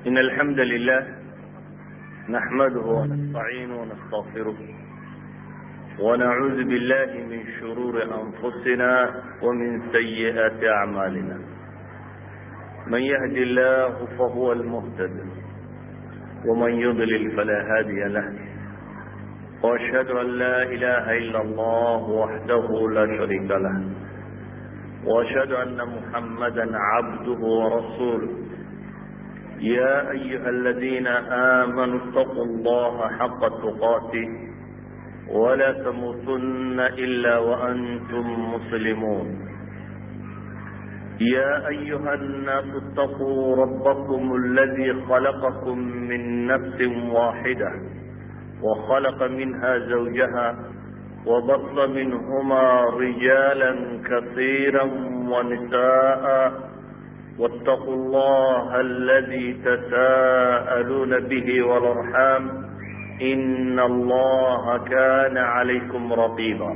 إن الحمد لله نحمده ونستعينه ونستغفره ونعوذ بالله من شرور أنفسنا ومن سيئات أعمالنا من يهد الله فهو المهتد ومن يضلل فلا هادي له وأشهد أن لا إله إلا الله وحده لا شريك له وأشهد أن محمدا عبده ورسوله يا أيها الذين آمنوا اتقوا الله حق تقاته ولا تموتن إلا وأنتم مسلمون يا أيها الناس اتقوا ربكم الذي خلقكم من نفس واحدة وخلق منها زوجها وبص منهما رجالا كثيرا ونساء واتقوا الله الذي تساءلون به والارحام ان الله كان عليكم رقيبا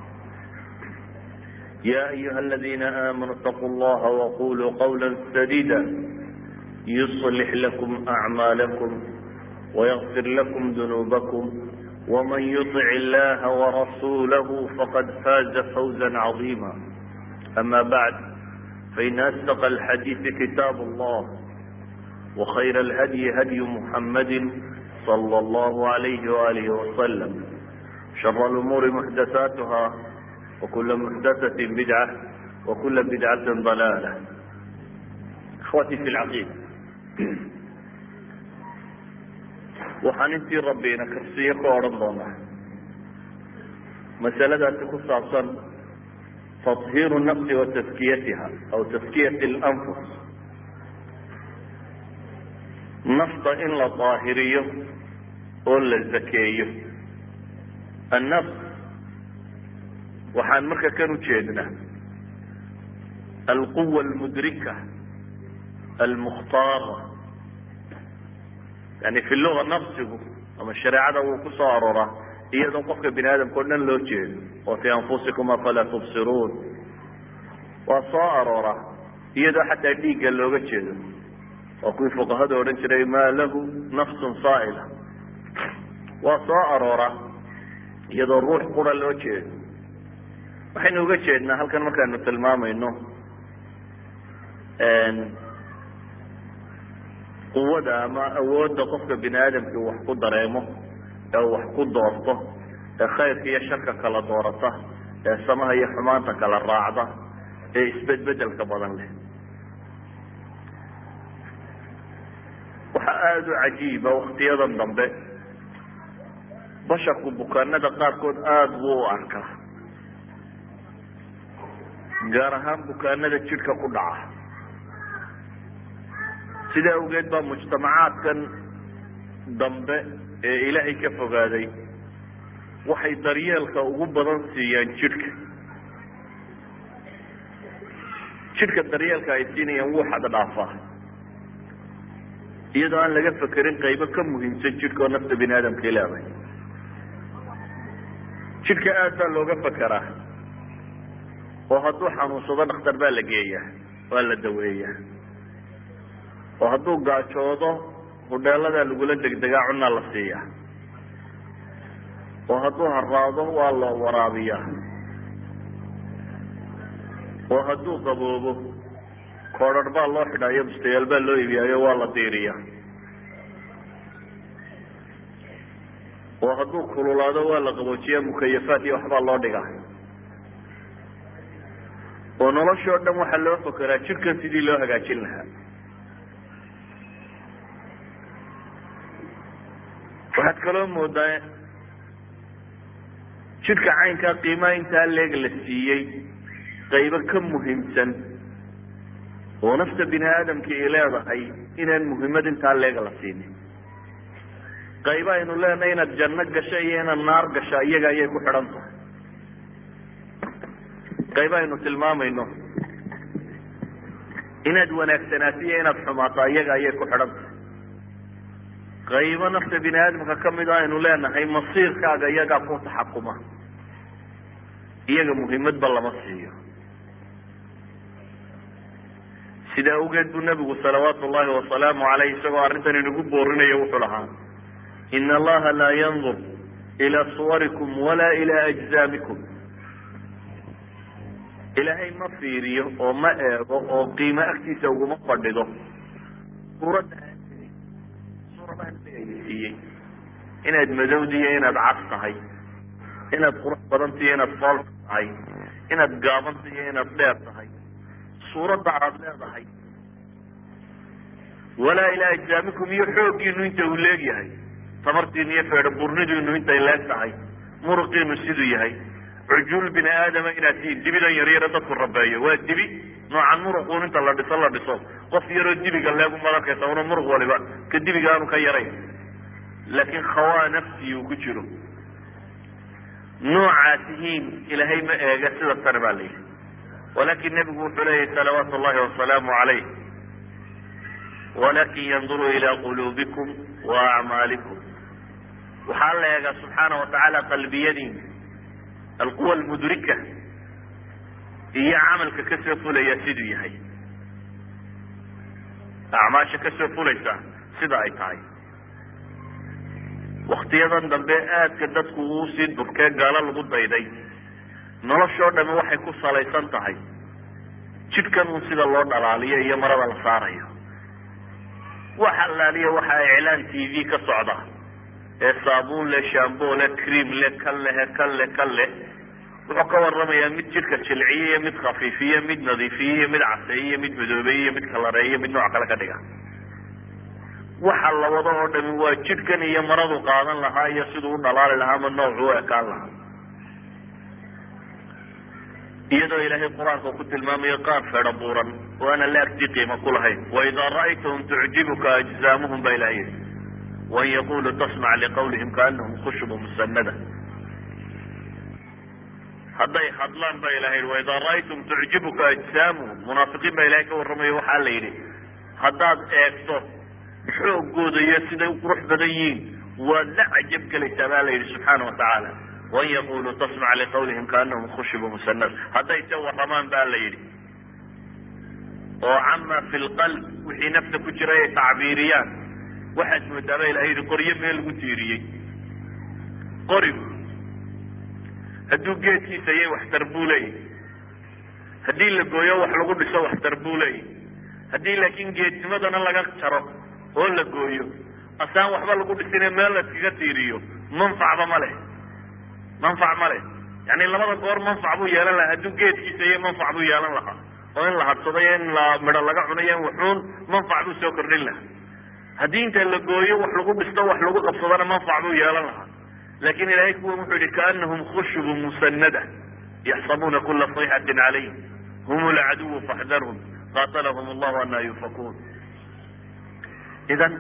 يا ايها الذين امنوا اتقوا الله وقولوا قولا سديدا يصلح لكم اعمالكم ويغفر لكم ذنوبكم ومن يطع الله ورسوله فقد فاز فوزا عظيما اما بعد فإن أصدق الحديث كتاب الله وخير الهدي هدي محمد صلى الله عليه وآله وسلم شر الأمور محدثاتها وكل محدثة بدعة وكل بدعة ضلالة إخوتي في العقيدة waxaan intii rabbiina karsiyo ka odhan doonaa masaladaasi ku saabsan تطهير النفس وتزكيتها أو تزكية الأنفس nafta in la daahiriyo oo la zakeeyo النفس waxaan marka kan ujeednaa الquوة المdrikة المkhtaarة yani fi luga nafsigu ama shareecada wuu ku soo aroraa iyadoo qofka bini aadamka o dhan loo jeedo oo fi anfusikum afalaa tubsiruun waa soo aroora iyadoo xataa dhiigga looga jeedo waa kuwii fuqahada odhan jiray maa lahu nafsun saa'ila waa soo aroora iyadoo ruux qura loo jeedo waxaynu uga jeednaa halkan markaanu tilmaamayno quwada ama awoodda qofka bini aadamkii wax ku dareemo ee wax ku doorto ee khayrka iyo sharka kala doorata ee samaha iyo xumaanta kala raacda ee isbedbedelka badan leh waxaa aada u cajiiba waktiyadan dambe basharku bukaanada qaarkood aada buu u arkaa gaar ahaan bukaanada jidhka ku dhaca sidaa awgeed baa mujtamacaadkan dambe ee ilaahay ka fogaaday waxay daryeelka ugu badan siiyaan jidhka jidhka daryeelka ay siinayaan wuu xad dhaafaa iyadoo aan laga fekerin qaybo ka muhiimsan jidhka oo nafta bini aadamkay leedahay jidhka aad baa looga fekeraa oo hadduu xanuunsado dhakhtar baa la geeyaa waa la daweeyaa oo hadduu gaajoodo hudheeladaa lagula degdegaa cunaa la siiyaa oo hadduu haraado waa la waraabiyaa oo hadduu qaboobo koodhar baa loo xidhaayo bustayaal baa loo iibiyaayo waa la diiriyaa oo hadduu kululaado waa la qaboojiyaa mukayafaat iyo waxbaa loo dhigaa oo noloshii o dhan waxaa loo fakeraa jidhkan sidii loo hagaajin lahaa waxaad kaloo moodaa jidhka caynkaa qiimaha intaa leeg la siiyey qaybo ka muhiimsan oo nafta bini aadamka ay leedahay inaan muhiimad intaa leega la siinin qaybo aynu leenahay inaad janno gasho iyo inaad naar gasho iyaga ayay ku xidhan tahay qaybo aynu tilmaamayno inaad wanaagsanaato iyo inaad xumaato iyaga ayay ku xidhan tahay qaybo nafta bini aadamka kamid a aynu leenahay masiirkaaga iyagaa ku taxakuma iyaga muhiimadba lama siiyo sida awgeed buu nebigu salawaatu ullahi wasalaamu caleyh isagoo arrintan inagu boorinaya wuxuu lahaa ina allaha laa yandur ila suwarikum walaa ila ajzaamikum ilaahay ma fiiriyo oo ma eego oo qiimo agtiisa uguma fadhido suuradda suuradahan siiyey inaad madowdiyo inaad cas tahay inaad qurux badantiyo inaad fool tahay inaad gaabantiyo inaad dheer tahay suuradda aad leedahay walaa ilaa ajsaamikum iyo xooggiinu inta uu leegyahay tamartiinu iyo feedhaburnidiinu intay leeg tahay muruqiinu siduu yahay cujuul bini aadama inaad tihiin dibidan yaryaro dadku rabeeyo waa dibi noocan muruquun inta la dhiso la dhiso qof yaroo dibiga leegu madarkaysa una muruq waliba ka dibiga aanu ka yarayn laakiin khawaa nafsii uu ku jiro noocaa tihiin ilaahay ma eega sida tani baa la yidhi walakin nebigu wuxuu leeyahy salawaatu llahi wasalaamu calayh walakin yanduru ila quluubikum wa acmaalikum waxaa la eegaa subxaana watacaala qalbiyadiina alquwa almudrika iyo camalka kasoo fulaya siduu yahay acmaasha kasoo fulaysa sida ay tahay waktiyadan dambe aadka dadku uu sii durkee gaalo lagu dayday noloshoo dhami waxay ku salaysan tahay jidhkan un sida loo dhalaaliyo iyo marada la saarayo wax allaaliya waxaa iclaan t v ka socda ee saabuun le shambo le cream le kan lehe kan le kan leh wuxuu ka waramayaa mid jidhka jilciye iyo mid khafiifiye mid nadiifiye iyo mid caseeye iyo mid madoobeeye iyo mid kalareeye mid nooc kale ka dhiga waxa la wado oo dhami waa jidhkan iyo maradu qaadan lahaa iyo siduu u dhalaali lahaa ama noocu u ekaan lahaa iyadoo ilaahay qur-aanka ku tilmaamayo qaar feedho buuran oo aanan la agtii qiimo ku lahayn waidaa ra'aytahum tucjibuka ajzaamuhum ba ilaha yidhi wain yaquluu tasmac liqawlihim kaanahum khushubu musanada hadday hadlaan ba ilahay yidhi waidaa ra'aytum tucjibuka ajsaamuhum munaafiqiin baa ilahay ka warramayo waxaa la yidhi haddaad eegto xoogooda iyo siday u qurux badan yihiin waad la cajab gelaysaa baa la yidhi subxaana watacaala wain yaquluu tasmac liqawlihim kaanahum khushibu musanad hadday se warramaan ba la yidhi oo cama fi lqalb wixii nafta ku jiray ay tacbiiriyaan waxaad moodaa ba ilahay yidhi qoryo meel lagu tiiriyey qorigu hadduu geedkiisa yay waxtar buu leeyahy haddii la gooyo wax lagu dhiso waxtar buu leeyahy haddii laakiin geednimadana laga jaro oo la gooyo asaan waxba lagu dhisine meel laskaga tiiriyo manfacba ma leh manfac ma leh yani labada goor manfac buu yeelan lahaa hadduu geedkiisa iyo manfac buu yeelan lahaa oo in la hadsaday in la midho laga cunayo in wuxuun manfac buu soo kordhin lahaa haddii inta la gooyo wax lagu dhisto wax lagu qabsadana manfac buu yeelan lahaa lakin ilahay kuwan wuxuu yihi kaanahum khushubu musanada yaxsabuuna kula sayxatin calayh hum lcaduwu faxdarhum qatalahum allahu anaa yufakuun idan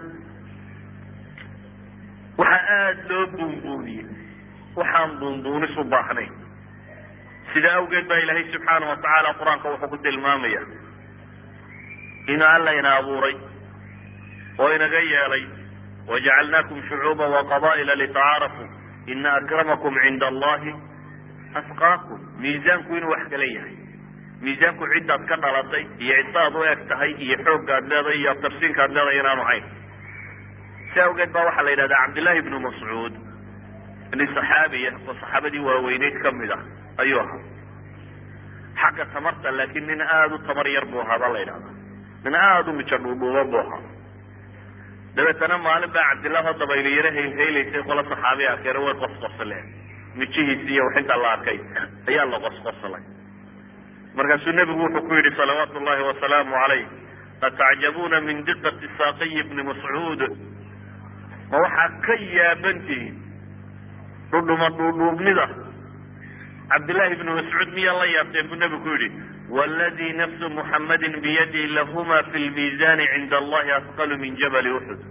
waxaa aada loo buunbuuniyey waxaan buunbuunis u baahnayn sida awgeed baa ilaahay subxaana watacaala qur-aanka wuxuu ku tilmaamaya inuu alla ina abuuray oo inaga yeelay wajacalnaakum shucuuba waqaba'ila litacaarafuu ina akramakum cinda allahi asqaakum miisaanku inuu wax kala yahay miisaanku ciddaad ka dhalatay iyo ciddaad u eg tahay iyo xooggaad leedahay iyo abtarsiinkaad leedahay inaanu hayn si awgeed baa waxaa la yidhahdaa cabdillahi ibnu mascuud nin saxaabiya oo saxaabadii waaweyneyd kamid ah ayuu ahaa xagga tamarta laakiin nin aada u tamar yar buu ahaa baa la yidhahdaa nin aada u mijo dhuudhuuba buu ahaa dabeetana maalin baa cabdillah oo dabayli yaro haylhaylaysay qola saxaabi akeere way qosqosleen mijihiisi iyo waxinta la arkay ayaa la qosqoslay markaasuu nebigu wuxuu ku yidhi salawaatu llahi wasalaamu calayh atacjabuuna min diqati saaqiyi bni mascuud ma waxaa ka yaabantihiin dhudhuma dhuudhuubnida cabdillahi ibni mascuud miyaa la yaabteen buu nebigu ku yidhi wladii nafsu muxamadin biyadi lahuma fi lmiisani cinda allahi asqalu min jabali uxud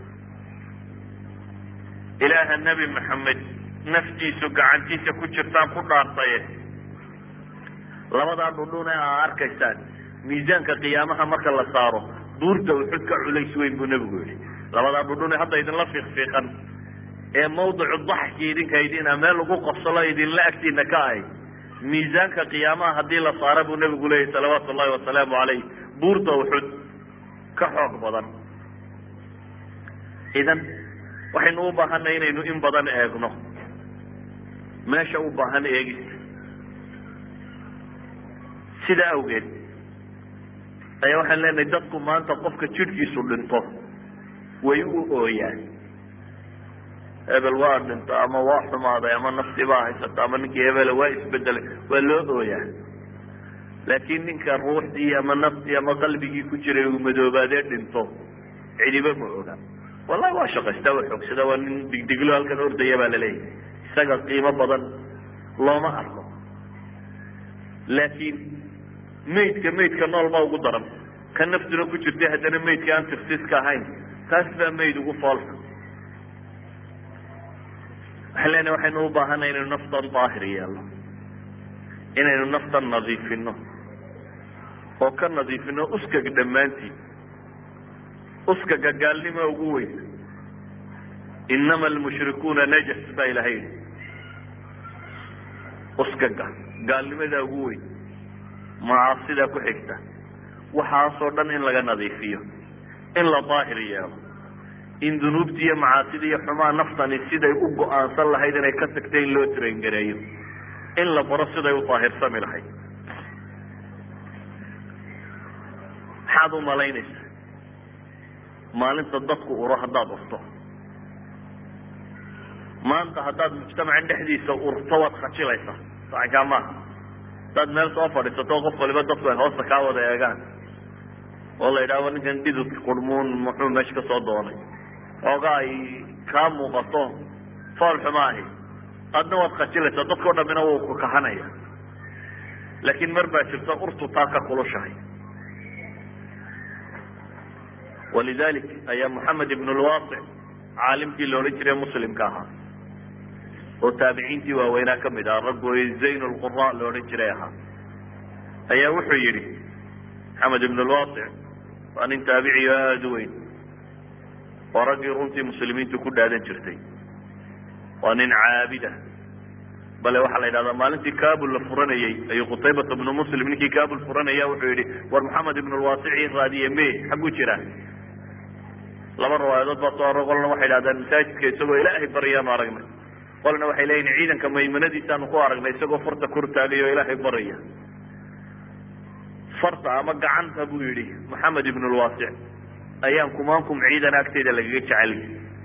ilaaha nebi maxamed naftiisu gacantiisa ku jirtaan ku dhaartaye labadaa dhudhun ee aa arkaysaan miisaanka qiyaamaha marka la saaro buurta uxud ka culays weyn buu nebigu yihi labadaa dhudhun ee hadda idinla fiiqfiiqan ee mawdicu daxki idinka idina meel lagu qoslo idinla agtiina ka ahy miisaanka qiyaamaha haddii la saara buu nebigu leeyahy salawaatu llahi wasalaamu calayh buurta uxud ka xoog badan idan waxaynu u baahanay inaynu in badan eegno meesha u baahan eegista sidaa awgeed ayaa waxaan leenahay dadku maanta qofka jidhkiisu dhinto way u ooyaan hebel waa dhinto ama waa xumaaday ama nafti baa haysata ama ninkii hebele waa isbedelay waa loo ooyaa laakiin ninka ruuxdii ama naftii ama qalbigii ku jiray uu madoobaadee dhinto cidiba ma oga wallahi waa shaqaystaa waa xoogsada waa nin digdiglo halkan ordaya baa laleeyahay isaga qiimo badan looma arko laakiin maydka maydka nool ma ugu daran ka naftuna ku jirtay haddana maydka aan tirsiiska ahayn taas baa mayd ugu foolka waxaan leenahay waxaynu u baahanay inaynu naftan daahir yeelno inaynu naftan nadiifino oo ka nadiifino uskaga dhammaantii uskaga gaalnima ugu weyn inama almushrikuuna najas baa ilahay yidhi uskaga gaalnimadaa ugu weyn macaasidaa ku xigta waxaasoo dhan in laga nadiifiyo in la daahir yeelo in dunuubti iyo macaasida iyo xumaa naftani siday u go-aansan lahayd inay ka tagtay in loo traingareeyo in la baro siday u daahirsami lahayd maxaad u malaynaysaa maalinta dadku uro haddaad urto maanta haddaad mujtamacan dhexdiisa urto waad khajilaysaa sacankaa maaha haddaad meel soo fadhiisato qof waliba dadku ay hoosta kaa wada eegaan oo la yidhahdo ninkan dhidud qurmuun muxuu meesha ka soo doonay ooga ay kaa muuqato fool xuma ahi adna waad khajilaysaa dadkao dhamina wuu ku kahanaya laakiin mar baa jirta urtu taa ka kulushahay walidalik ayaa moxamed ibn lwasic caalimkii la odhan jiray muslimka ahaa oo taabiciintii waaweynaa kamid aha raggoy zayn lqura la odhan jiray ahaa ayaa wuxuu yidhi maxamed ibn lwasic waa nin taabiciyo aada u weyn oo raggii runtii muslimiintu ku dhaadan jirtay waa nin caabida bale waxaa la yidhahdaa maalintii kabul la furanayey ayuu qutaybata bnu muslim ninkii kabul furanaya wuxuu yihi war maxamed ibn lwasici raadiye me xagu jira laba riwaayadood baa soo aro qolna waxay dhahdaan masaajidka isagoo ilaahay baryaanu aragnay qolna waxay leeyihin ciidanka maymanadiisaanu ku aragnay isagoo farta kor taagay oo ilaahay baraya farta ama gacanta buu yidhi maxamed ibn lwasic ayaan kumaankum ciidan agteyda lagaga jecelay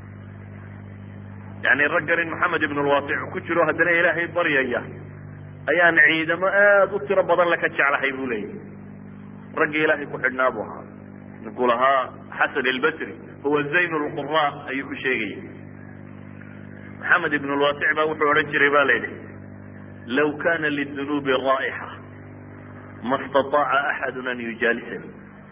yani raggan in maxamed ibn lwasic ku jiro haddana ilaahay baryaya ayaan ciidamo aada u tiro badan laka jeclahay buu leeyahy raggii ilaahay ku xidhnaa buu ahaa ninkuu lahaa xasan albasri huwa zayn lqura ayuu ku sheegayay maxamed ibn lwasic baa wuxuu odhan jiray ba la yidhi law kana lidunuubi raa'ixa ma staطaaca axadu an yujaalisani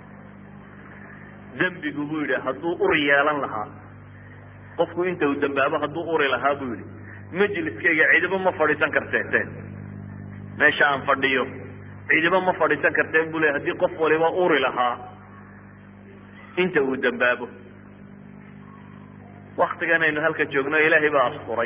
dembigu buu yidhi hadduu ur yeelan lahaa qofku inta uu dambaabo hadduu uri lahaa buu yihi majliskayga cidiba ma fadhiisan karteete meesha aan fadhiyo cidiba ma fadhiisan karteen bu le haddii qof waliba uri lahaa inta uu dambaabo waktigan aynu halka joogno ilaahay baa asturay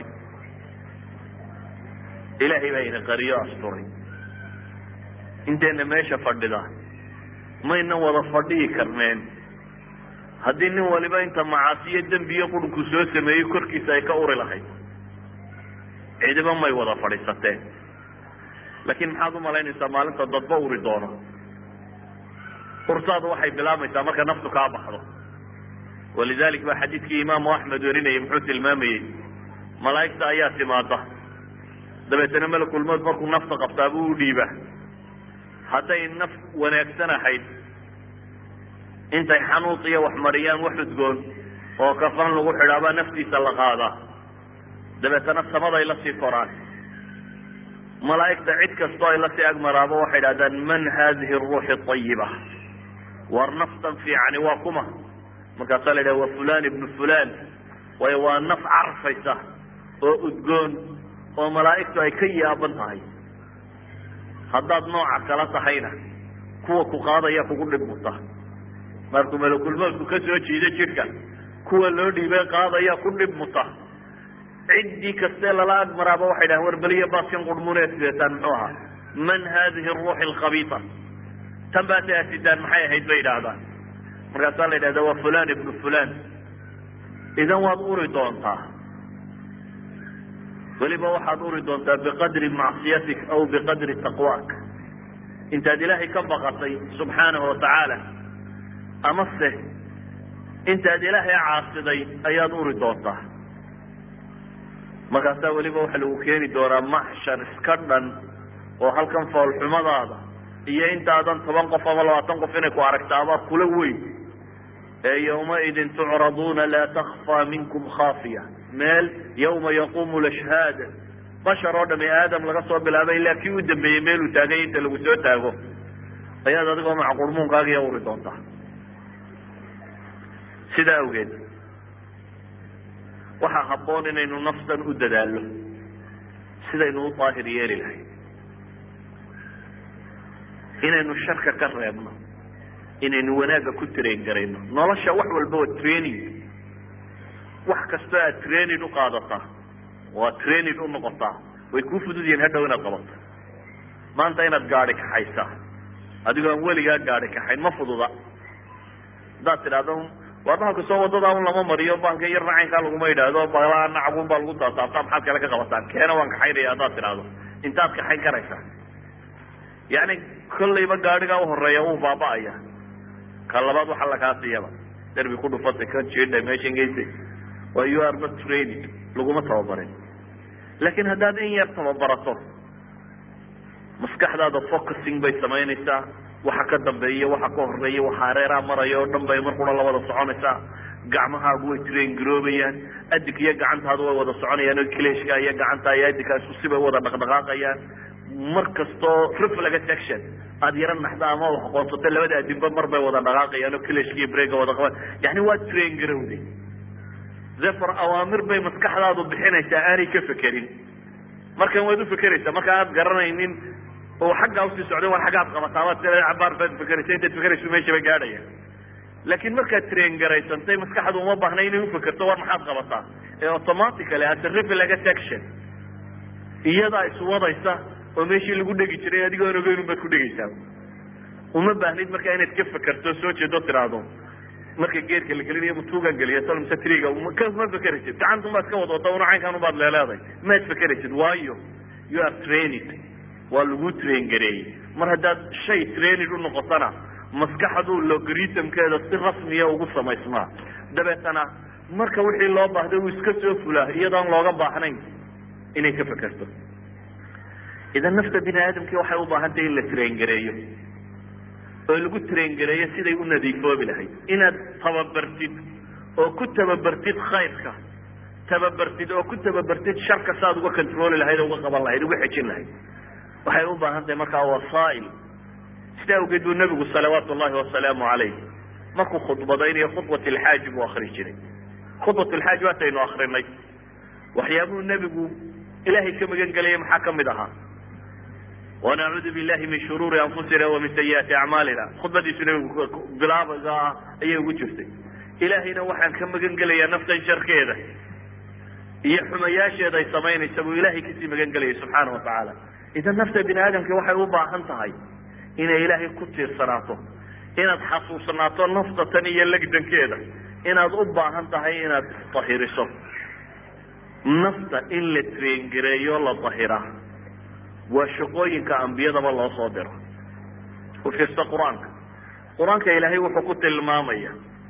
ilaahay baa ina qariyo asturay inteena meesha fadhida maynan wada fadhiyi karneen haddii nin waliba inta macaasiyo dembiyo qurunku soo sameeyey korkiisa ay ka uri lahayd cidiba may wada fadhiisateen laakiin maxaad umalaynaysaa maalinta dadba uri doono urtaadu waxay bilaabaysaa marka naftu kaa baxdo walidalik ba xadiidkii imaamu axmed werinayay muxuu tilmaamayey malaa'igta ayaa timaada dabeetana malakulmood markuu nafta qabtaa buu u dhiiba hadday naf wanaagsan ahayd intay xanuus iyo wax mariyaan wax udgoon oo kafan lagu xidhaabaa naftiisa la qaadaa dabeetana samaday lasii koraan malaa'igta cid kastoo ay lasii agmaraabo waxay dhahdaan man hadihi ruuxi ayiba war naftan fiicani waa kuma markaasaa la yidhaha wa fulan ibnu fulan waayo waa naf carfaysa oo udgoon oo malaa'igtu ay ka yaaban tahay haddaad nooca kala tahayna kuwa ku qaadaya kugu dhib muta markuu malakulmoodku ka soo jiido jidhka kuwa loo dhiibay qaadaya ku dhib muta ciddii kastee lala agmaraaba waxay dhahan war beliya baaskan qurmuneed sideetaan muxuu ahaa man hadihi ruuxi alkhabiita tan baatay asitaan maxay ahayd bay idhaahdaan markaasaa la yidhahda waa fulan ibnu fulan idan waad uri doontaa weliba waxaad uri doontaa biqadri macsiyatik aw biqadri taqwaak intaad ilaahay ka baqatay subxaanahu watacaala amase intaad ilaahay caasiday ayaad uri doontaa markaasaa weliba waxa lagu keeni doonaa maxshar iska dhan oo halkan foolxumadaada iyo intaadan toban qof ama labaatan qof inay ku aragtaabaa kula weyn ee yawmaidin tucraduuna laa takfaa minkum khaafiya meel yawma yaquumu lashhaad bashar oo dhami aadam laga soo bilaabay ilaa kii u dambeeyey meeluu taagay inta lagu soo taago ayaad adigoo macqurmuunkaagiya uri doontaa sidaa awgeed waxaa habboon inaynu naftan u dadaallo sidaynu u daahir yeeli lahay inaynu sharka ka reebno inaynu wanaagga ku train garayno nolosha wax walba waa training wax kastoo aad training u qaadataa waa training u noqotaa way kuu fudud yihiin hadhow inaad qabato maanta inaad gaadi kaxaysaa adigoo aan weligaa gaadi kaxayn ma fududa haddaad tidhahdo waa bahalka soo wadada un lama mariyo bahalka yar nacaynkaa laguma yidhaahdo balaa nacabun baa lagu taasaabtaa maxaad kale ka qabataan keena waan kaxaynaya haddaad tidhahdo intaad kaxayn karaysaa yani kollayba gaadhigaa uhoreeya wuu baaba'aya ka labaad waxa lakaa siiyaba derbi ku dhufatay ka jiidhay meesha geysay waa you are not training laguma tababarin laakiin haddaad in yar tababarato maskaxdaada focusing bay samaynaysaa waxa ka dambeeya waxa ka horeeya waxa hareeraha maraya oo dhan bay mar qura la wada soconaysaa gacmahaagu way train garoobayaan adig iyo gacantaadu way wada soconayaan oo kleshka iyo gacanta iyo adinkaa isku sibay wada dhaqdhaqaaqayaan mar kastoo reflex action aada yaro naxda ama wax qoonsato labada adinba mar bay wada dhaqaaqayaan oo kleshka iyo brega wada qaban yani waa train garowday zefor awaamir bay maskaxdaadu bixinaysaa aanay ka fekerin markan waad ufikeraysaa marka aad garanaynin oo xaggaa usii socda war xaggaad qabataaba cabaar baad fekeraysa intaad fekerayso meeshaba gaadhaya laakiin markaad train garaysantay maskaxdu uma baahna inay ufikerto war maxaad qabataa ee automatically as a reflex action iyadaa iswadaysa oo meeshii lagu dhegi jiray adigoon ogeyn baad ku dhegaysaa uma baahnid markaa inaad ka fekerto soo jeedo tiraahdo marka geerka la gelinayo matuugaan geliya salmse triga ma fekeraysid gacanta umaad ka wadwata una caynkaan ubaad leeleeday maad fekeraysid waayo you are training waa lagu train gareeyey mar haddaad shay training u noqotona maskaxdu logaritmkeeda si rasmiya ugu samaysmaa dabeetana marka wixii loo baahday uu iska soo fulaa iyadoon looga baahnayn inay ka fekerto idan nafta bini aadamkii waxay u baahantahy in la train gareeyo oo lagu train gareeyo siday u nadiifoobi lahayd inaad tababartid oo ku tababartid khayrka tababartid oo ku tababartid sharka saaad uga controli lahayd o uga qaban lahayd uga xejin lahayd waxay u baahan tahay markaa wasaail sida awgeed buu nabigu salawaatu llahi wasalaamu alayh markuu khudbadaynayo khudbat lxaaji buu akri jiray khudbat lxaaj waataynu akrinay waxyaabuhu nebigu ilahay ka magan gelaya maxaa kamid ahaa wanacuudu billahi min shuruuri anfusina wa min sayiaati acmaalina khudbadiisu nebigu bilaabaga ah ayay ugu jirtay ilaahayna waxaan ka magan gelayaa naftan sharkeeda iyo xumayaasheeda ay samaynaysa buu ilahay kasii magan gelayay subxaana wa tacaala idan nafta bini aadamki waxay u baahan tahay inay ilaahay ku tiirsanaato inaad xasuusanaato nafta tan iyo legdankeeda inaad u baahan tahay inaad isdahiriso nafta in la traingareeyo la dahiraa waa shaqooyinka ambiyadaba loo soo diro u fiirsa qur-aanka qur-aanka ilaahay wuxuu ku tilmaamaya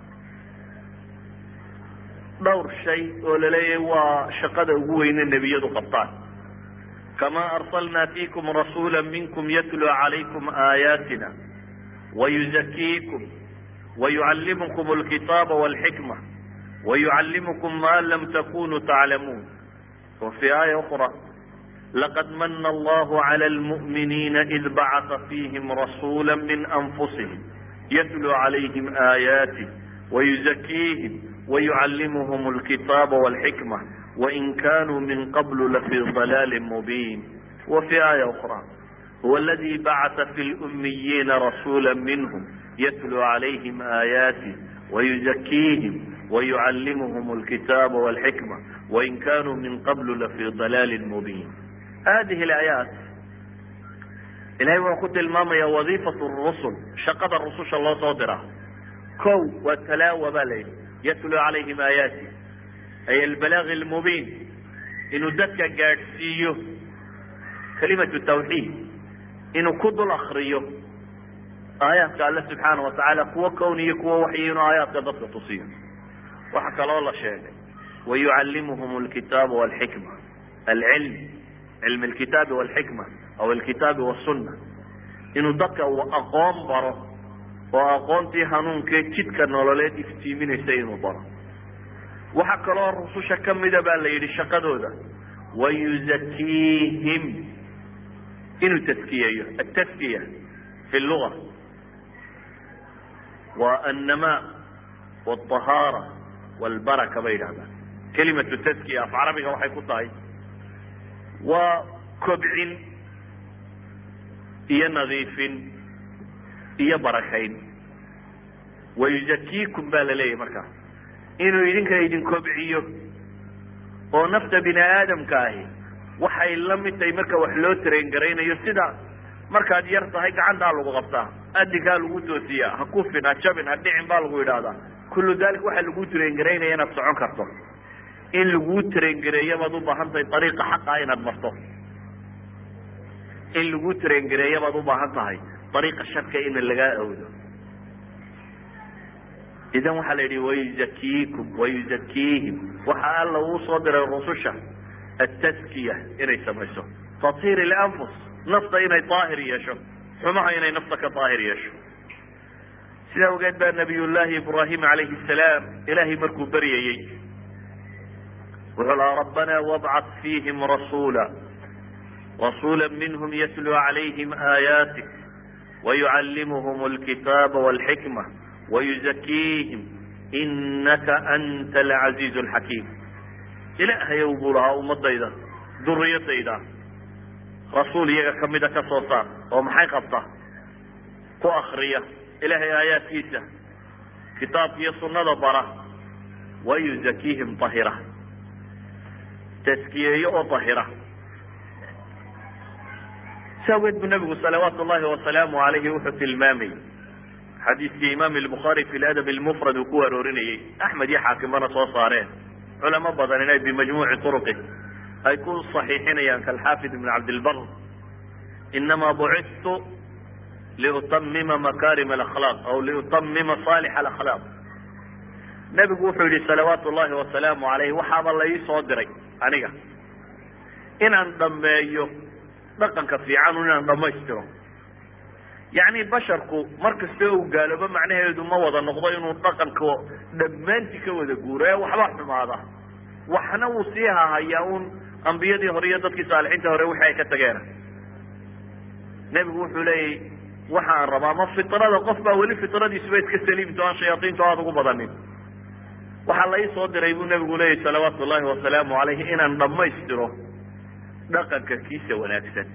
dhowr shay oo laleeyahay waa shaqada ugu weyne nebiyadu qabtaan kama arsalna fiikum rasuula minkum yatluu calaykum aayaatina wayuzakiikum wayucallimukum alkitaaba walxikma wayucallimukum ma lam takunuu taclamuun wa fi aaya ukra laqad mana allahu cala lmu'miniina id bacata fiihim rasuula min anfusihim yatluu calayhim aayaatih wayuzakiihim wayucallimuhum alkitaaba walxikma wain kanuu min qablu lafii dalaalin mubiin wa fi aaya ukra huwa aladi bacata fi lummiyiina rasuula minhum yatluu calayhim aayaatih wayuzakiihim wayucallimuhum alkitaaba walxikma wain kanuu min qablu lafii dalaalin mubiin hadihi alaayaat ilahay wuxuu ku tilmaamaya wadiifat rusul shaqada rususha loo soo diraa kow waa talaawa baa la yidhi yatluu calayhim aayaati ay albalaagi almubiin inuu dadka gaadhsiiyo kalimatu tawxiid inuu ku dul akriyo aayaadka alle subxaana watacaala kuwo kown iyo kuwo waxyi inuu aayaadka dadka tusiyo waxaa kaloo la sheegay wayucallimuhum alkitaaba walxikma alcilm cilmi alkitaabi walxikma aw alkitaabi wasunna inuu dadka uu aqoon baro oo aqoontii hanuunkee jidka nololeed iftiiminaysa inuu baro waxaa kaloo rususha kamida baa la yidhi shaqadooda wayuzakiihim inuu taskiyeeyo ataskiya fi luga waa annamaa wاطahaara wاlbaraka bay yidhahdaan kelimatu taskiya af carabiga waxay ku tahay waa kobcin iyo nadiifin iyo barakayn wayuzakiikum baa la leeyahy markaas inuu idinka idin kobciyo oo nafta bini aadamka ahi waxay la mid tahay marka wax loo train garaynayo sida markaad yar tahay gacantaa lagu qabtaa adinkaa lagu toosiyaa ha kufin ha jabin ha dhicin baa lagu yidhaahdaa kullu dalik waxaa lagu train garaynaya inaad socon karto in laguu train gareeya baad ubaahan tahay ariiqa xaqaa inaad marto in laguu train gareeya baad ubaahan tahay ariiqa sharka in lagaa awdo idan waxaa la yidhi wayuzakiikum wayuzakiihim waxa alla uu soo diray rususha ataskiya inay samayso tathir ilanfus nafta inay daahir yeesho xumaha inay nafta ka daahir yeesho sida awgeed baa nabiy llahi ibrahim alayhi salaam ilahay markuu beryayey wuxuu lahaa rabbana wabcat fiihim rasuula rasuula minhm yatluu calayhim aayatik wayucallimuhm alkitaaba walxikma wayuzakiihim inaka anta alcaziiz alxakiim ilaahayow buu lahaa ummadayda duriyadayda rasuul iyaga kamida ka soo saar oo maxay qabta ku akriya ilaahay aayaadkiisa kitaabka iyo sunada bara wayuzakiihim ahira taskiyeeyo oo ahira si awgeed buu nabigu salawaatu llahi wasalaamu alayhi wuxuu tilmaamayy xadiiskii imaam lbukhaari fi ladab lmufrad uu ku aroorinayey axmed iyo xaakimana soo saareen culamo badan inay bimajmuuci turuqi ay ku صaxiixinayaan kalxaafid ibn cabdilbar inama bucidtu liutamima makarim alakhlaaq aw liutamima salix alakhlaaq nebigu wuxuu yihi salawaatu llahi wasalaamu alayh waxaaba la ii soo diray aniga inaan dhameeyo dhaqanka fiican inaan dhamaystiro yacni basharku mar kasta uu gaaloobo macnaheedu ma wada noqdo inuu dhaqanka dhammaantii ka wada guuro ee waxba xumaada waxna wuu sii hahayaa un ambiyadii hore iyo dadkii saalixiinta hore wixii ay ka tageena nebigu wuxuu leeyahy waxaan rabaa ma fitrada qof baa weli fitradiisuba iska saliimto aan shayaaiintu aada ugu badanin waxaa la ii soo diray buu nebigu leeyahy salawaatu llahi wasalaamu alayhi inaan dhammaystiro dhaqanka kiisa wanaagsan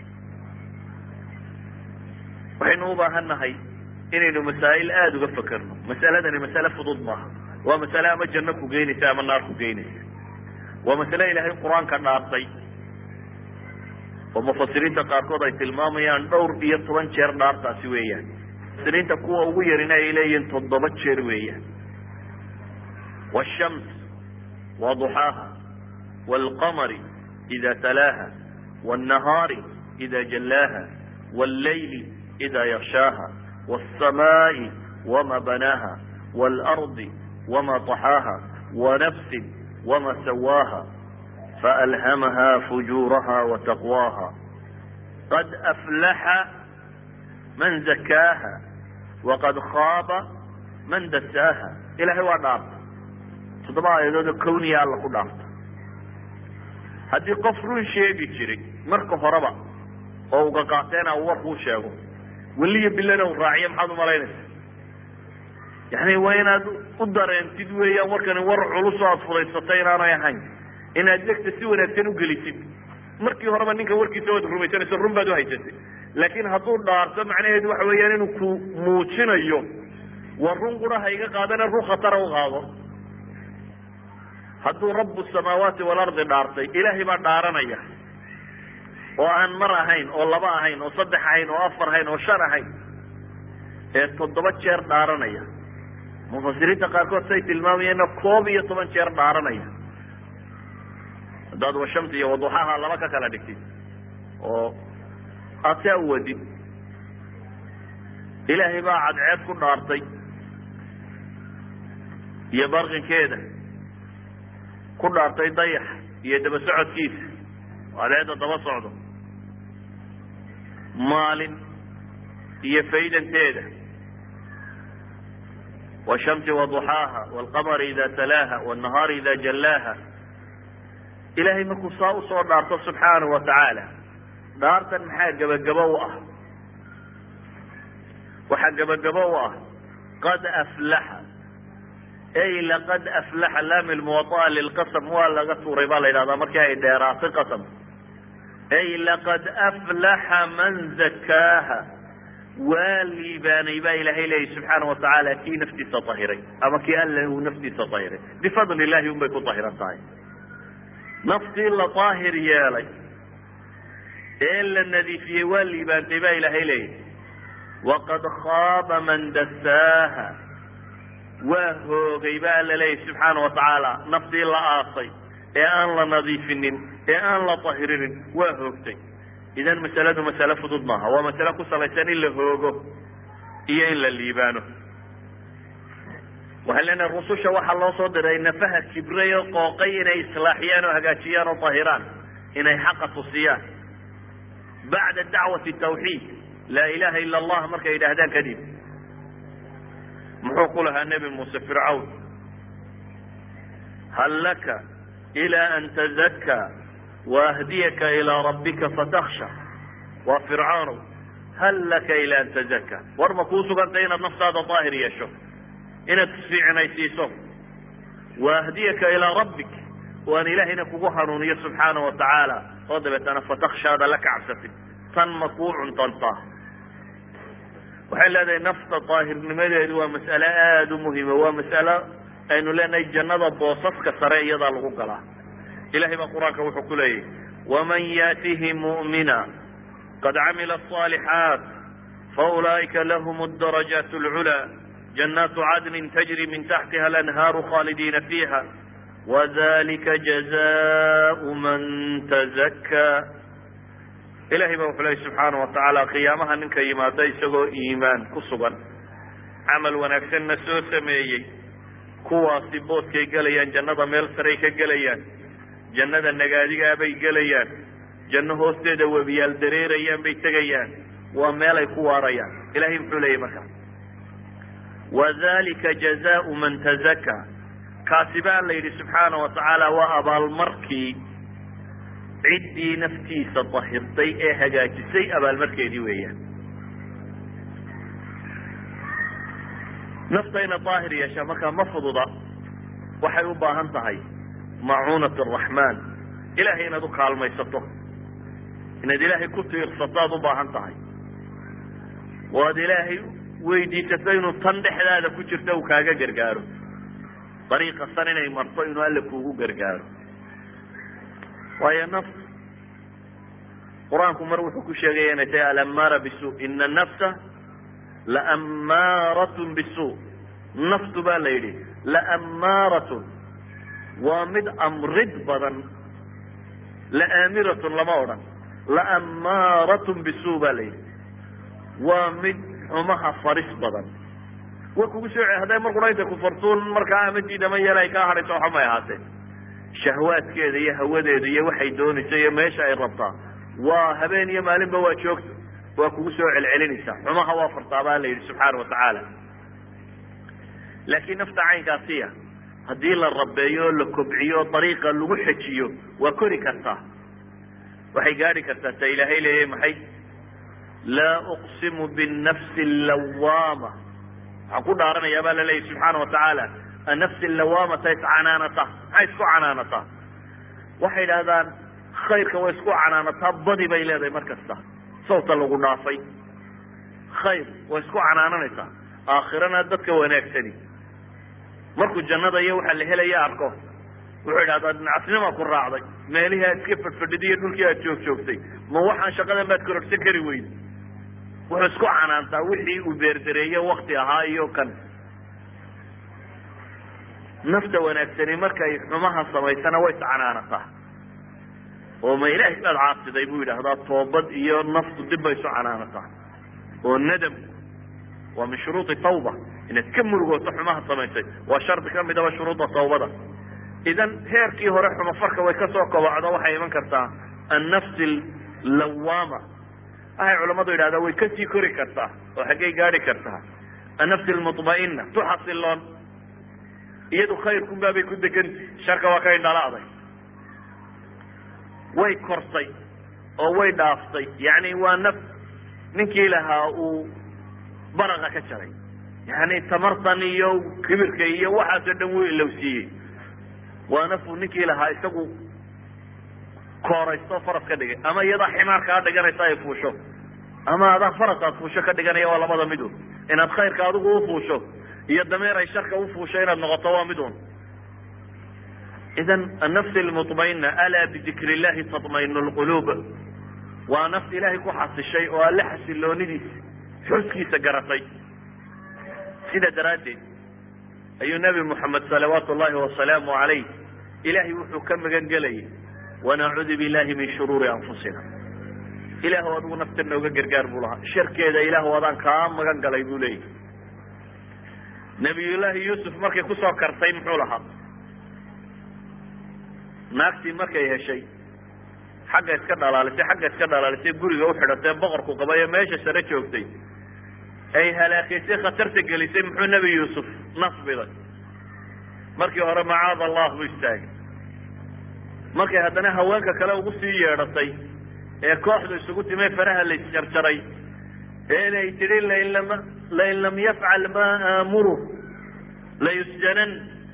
waxaynu ubaahan nahay inaynu masaa'il aada uga fakerno masaladani masale fudud maaha waa masale ama janno ku geynaysa ama naar ku geynaysa waa masale ilaahay qur-aanka dhaartay oo mufasiriinta qaarkood ay tilmaamayaan dhowr iyo toban jeer dhaartaasi weeyaan mufasiriinta kuwa ugu yarina ay leeyihiin toddoba jeer weeyaan washams wa duxaaha waalqamari ida talaaha wاnnahaari ida jallaaha wاllayli ida yakshaaha wاlsamaa'i wama banaaha wاlardi wama طaxaaha wanafsin wama sawaaha faalhamaha fujuuraha wataqwaaha qad aflaxa man zakaaha waqad khaaba man dasaaha ilahay waa dhaarta toddoba aayadoodoo kawniya alla ku dhaarta haddii qof run sheegi jiray marka horeba oo uga qaateena uu warkuu sheego weliyo bilana u raaciyo maxaad umalaynaysa yani waa inaad u dareentid weeyaan warkani war culus oo aad fudaysatay inaanay ahayn inaad degta si wanaagsan ugelisid markii horeba ninka warkiisa waad rumaysanayso run baad uhaysatay laakin hadduu dhaarto macnaheedu waxa weeyaan inuu ku muujinayo war run qura ha iga qaadana run khatara u qaado hadduu rabu samaawaati walardi dhaartay ilaahay baa dhaaranaya oo aan mar ahayn oo laba ahayn oo saddex ahayn oo afar ahayn oo shan ahayn ee toddoba jeer dhaaranaya mufasiriinta qaarkood say tilmaamayeenna koob iyo toban jeer dhaaranaya haddaad washamsi iyo waduxaha laba ka kala dhigtid oo aad saa u wadid ilaahay baa cadceed ku dhaartay iyo barqinkeeda ku dhaartay dayax iyo daba socodkiisa cadceedda daba socdo maalin iyo faydanteeda washamsi waduxaaha walqamari ida talaaha wاnnahaari ida jallaaha ilahay markuu saa usoo dhaarto subxaanahu wa tacaala dhaartan maxaa gebagabo u ah waxaa gebagabo u ah qad aflaxa ay laqad aflaxa laami lmuwaطaa lilqasam waa laga tuuray baa la yidhahdaa markii ay dheeraatay qasam ay laqad aflaxa man zakaaha waa liibaanay baa ilahay leeyahy subxaana wa tacaala kii naftiisa tahiray ama kii alla uu naftiisa tahiray bifadli illahi un bay ku tahiran tahay naftii la daahir yeelay ee la nadiifiyey waa liibaantay baa ilaahay leeyahy waqad khaaba man dasaaha waa hoogay ba alla leeyahy subxaana wa tacaala naftii la aasay ee aan la nadiifinin ee aan la tahirinin waa hoogtay idan masaladu masale fudud maaha waa masale ku salaysan in la hoogo iyo in la liibaano waxaan leenahay rususha waxaa loo soo diray nafaha kibray oo qooqay inay islaaxiyaan oo hagaajiyaan oo tahiraan inay xaqa tusiyaan bacda dacwati tawxiid laa ilaha ila allah markay yidhaahdaan kadib muxuu ku lahaa nebi muuse fircawn hal laka ila an tazakkaa waahdiyaka ilaa rabbika fataksha waa fircawnow hal laka ila an tazakkaa war ma kuu sugantay inaad naftaada daahir yeesho inaad isfiicnaysiiso waahdiyaka ilaa rabbik waan ilaahayna kugu hanuuniyo subxaana wa tacaala oo dabeetana fatakshaada la kacabsatid tan ma kuu cuntantaa waxay leedahay nafta daahirnimadeedu waa mas'ale aada u muhima waa mas'alo aynu leenahay jannada boosaska sare iyadaa lagu galaa ilahay baa qur-aanka wuxuu ku leeyahy waman yaatihi mu'mina qad camila aصaalixaat faulaa'ika lahum darajaat اlculaa jannaatu cadnin tajri min taxtiha alanhaaru khaalidiina fiiha wadalika jazaءu man tazakkaa ilahay baa wuxuu leeyay subxaana wa tacaala qiyaamaha ninka yimaada isagoo iimaan ku sugan camal wanaagsanna soo sameeyey kuwaasi booskay gelayaan jannada meel saray ka gelayaan jannada nagaadigaa bay gelayaan janno hoosteeda webiyaal dareerayaan bay tegayaan waa meel ay ku waarayaan ilahay muxuu leeyahy markaa wadalika jazaau man tazakaa kaasi baa la yidhi subxaana wa tacaala waa abaalmarkii ciddii naftiisa dahirtay ee hagaajisay abaalmarkeedii weeyaan nafta inaad daahir yeeshaa markaa ma fududa waxay u baahan tahay macuunat araxmaan ilahay inaad u kaalmaysato inaad ilaahay ku tiirsato aad u baahan tahay oo aad ilaahay weydiisato inuu tan dhexdaada ku jirto uu kaaga gargaaro dariiqa san inay marto inuu alle kuugu gargaaro waayo nafs qur-aanku mar wuxuu ku sheegaya inay tahay alamaara bisu ina nafsa laamaaratun bisu naftu baa la yidhi laamaaratun waa mid amrid badan laamiratun lama odhan laamaaratun bisu baa la yidhi waa mid xumaha faris badan wa kugu soo hadday mar qura intay kufartuun markaa ama diidama yeel ay kaa hadhayso waxa may ahaatee shahwaadkeeda iyo hawadeeda iyo waxay doonayso iyo meesha ay rabtaa waa habeen iyo maalinba waa joogto waa kugu soo celcelinaysaa xumaha waa fartaa baa la yidhi subxaana wa tacaala laakiin nafta caynkaasiya haddii la rabeeyo o la kobciyo dariiqa lagu xejiyo waa kori kartaa waxay gaadhi kartaa ta ilaahay leeyahy maxay laa uqsimu binnafsi allawaama waxaan ku dhaaranayaa baa la leeyahy subxaana wa tacaala annafsi allawaamata iscanaanata maxay isku canaanataa waxay idhahdaan khayrka way isku canaanataa badi bay leedahay mar kasta sawta lagu dhaafay khayr way isku canaananaysaa aakhirana dadka wanaagsani markuu jannada iyo waxa la helaya arko wuxuu idhahdaa nacasnima ku raacday meelihii aad iska fadhfadhiday iyo dhulkii aad joog joogtay ma waxaan shaqadan baad kororsan kari weyde wuxuu isku canaantaa wixii uu beerdareeye wakti ahaa iyo kan nafta wanaagsani markay xumaha samaysana way iscanaanataa oo ma ilaahay baad caasiday buu yidhaahdaa toobad iyo naftu dib bay isu canaanataa oo nadamku waa min shuruudi tawba inaad ka murugooto xumaha samaysay waa shardi ka midaba shuruudda tawbada idan heerkii hore xumafarka way kasoo kobocdo waxay iman kartaa annafsi lawaama waxay culammadu yidhahdaa way kasii kori kartaa oo xaggay gaadi kartaa annafsi almutma'ina tu xasiloon iyadu khayrkunbaabay ku deganti sharka waa ka indhala'day way kortay oo way dhaaftay yacni waa naf ninkii lahaa uu baraqa ka jaray yani tamartan iyo kibirka iyo waxaasoo dhan wuu ilowsiiyey waa nafuu ninkii lahaa isagu kooraysto faras ka dhigay ama iyadaa ximaar kaa dhiganaysa ay fuusho ama adaa faras aad fuusho ka dhiganaya waa labada midun inaad khayrka adigu ufuusho iyo dameer ay sharka ufuusho inaad noqoto waa midun idan annafs almutmaina alaa bidikri illahi tatmainu lquluub waa nafs ilaahay ku xasishay oo alle xasiloonidiisa xuskiisa garatay sida daraaddeed ayuu nebi moxamed salawaatu llahi wasalaamu calayh ilaahay wuxuu ka magan gelayay wanacuudu billahi min shuruuri anfusina ilaahw adigu nafta nooga gargaar buu lahaa sharkeeda ilaahw adaan kaa magan galay buu leeyahy nabiyullaahi yuusuf markay kusoo kartay muxuu lahaa naagtii markay heshay xagga iska dhalaalisay xagga iska dhalaalisay guriga uxidhatay boqorku qabay ee meesha sare joogtay ay halaakeysay khatarta gelisay muxuu nebi yuusuf nasbiday markii hore macaad allah buu istaagay markay haddana haweenka kale ugu sii yeedhatay ee kooxdu isugu timay faraha la isjarjaray ee inay tidhi lain lam lain lam yafcal maa aamuru layusjanan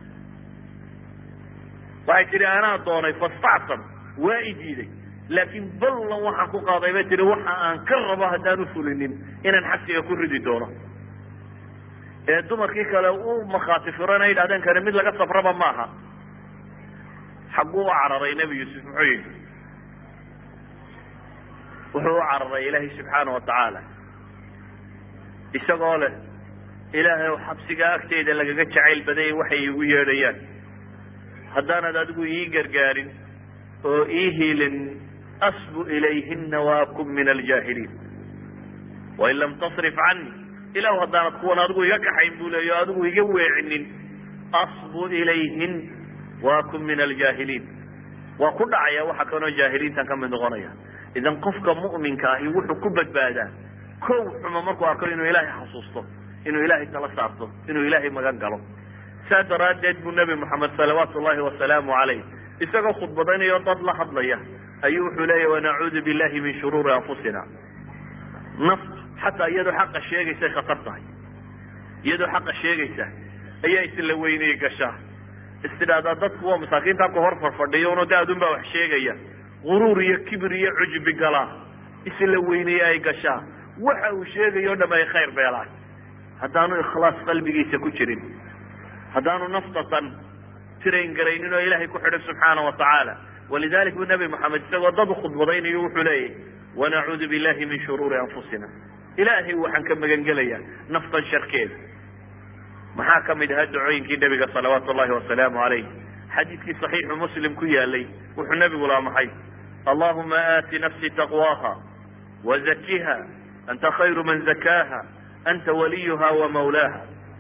waxay tidhi anaa doonay fastactam waa i diiday laakiin ballan waxaan ku qaaday bay tihi waxa aan ka rabo haddaan ufulinin inaan xabsiga ku ridi doono ee dumarkii kale u makhaati furana yidhahdeen kani mid laga safraba maaha xagguu u cararay nebi yuusuf muxuu yidhi wuxuu u cararay ilaahay subxaana wa tacaala isagoo leh ilaahay o xabsigaa agteyda lagaga jacayl badayay waxay iigu yeedhayaan haddaanad adigu ii gargaarin oo ii hiilin asbu ilayhina waakun min aljaahiliin wain lam tasrif cani ilahu haddaanad kuwan adigu iga kaxayn buu leeya o adigu iga weecinin asbu ilayhin waakun min aljaahiliin waa ku dhacaya waxa kanoo jaahiliintan ka mid noqonaya idan qofka mu'minka ahi wuxuu ku badbaadaa kow xuma markuu arko inuu ilaahay xasuusto inuu ilaahay tala saarto inuu ilaahay magan galo saa daraaddeed buu nebi moxamed salawaatu llahi wasalaamu calayh isagoo khudbadaynayo dad la hadlaya ayuu wuxuu leeyahy wanacuudu billahi min shuruuri anfusina naftu xataa iyadoo xaqa sheegaysay khatar tahay iyadoo xaqa sheegaysa ayaa isla weynay gashaa istidhaahdaa dadku waa masaakiinta ku hor farfadhiyo uno de adun baa wax sheegaya guruur iyo kibir iyo cujbi galaa isla weyneye ay gashaa waxa uu sheegayo o dham ay khayr beelaan haddaanu ikhlaas qalbigiisa ku jirin haddaanu naftatan tirayn garaynin oo ilaahay ku xidhan subxaana wa tacaala walidalik buu nabi moxamed isagoo dad ukhudbadaynayo wuxuu leeyahy wanacuudu billahi min shuruuri anfusina ilaahay waxaan ka magan gelayaa naftan sharkeeda maxaa kamid ahaa dacooyinkii nabiga salawaatu llahi wasalaamu alayh xadiidkii saxiixu muslim ku yaalay wuxuu nabigu laha maxay allahuma aati nafsi taqwaha wazakiha anta khayru man zakaaha anta waliyuha wamawlaaha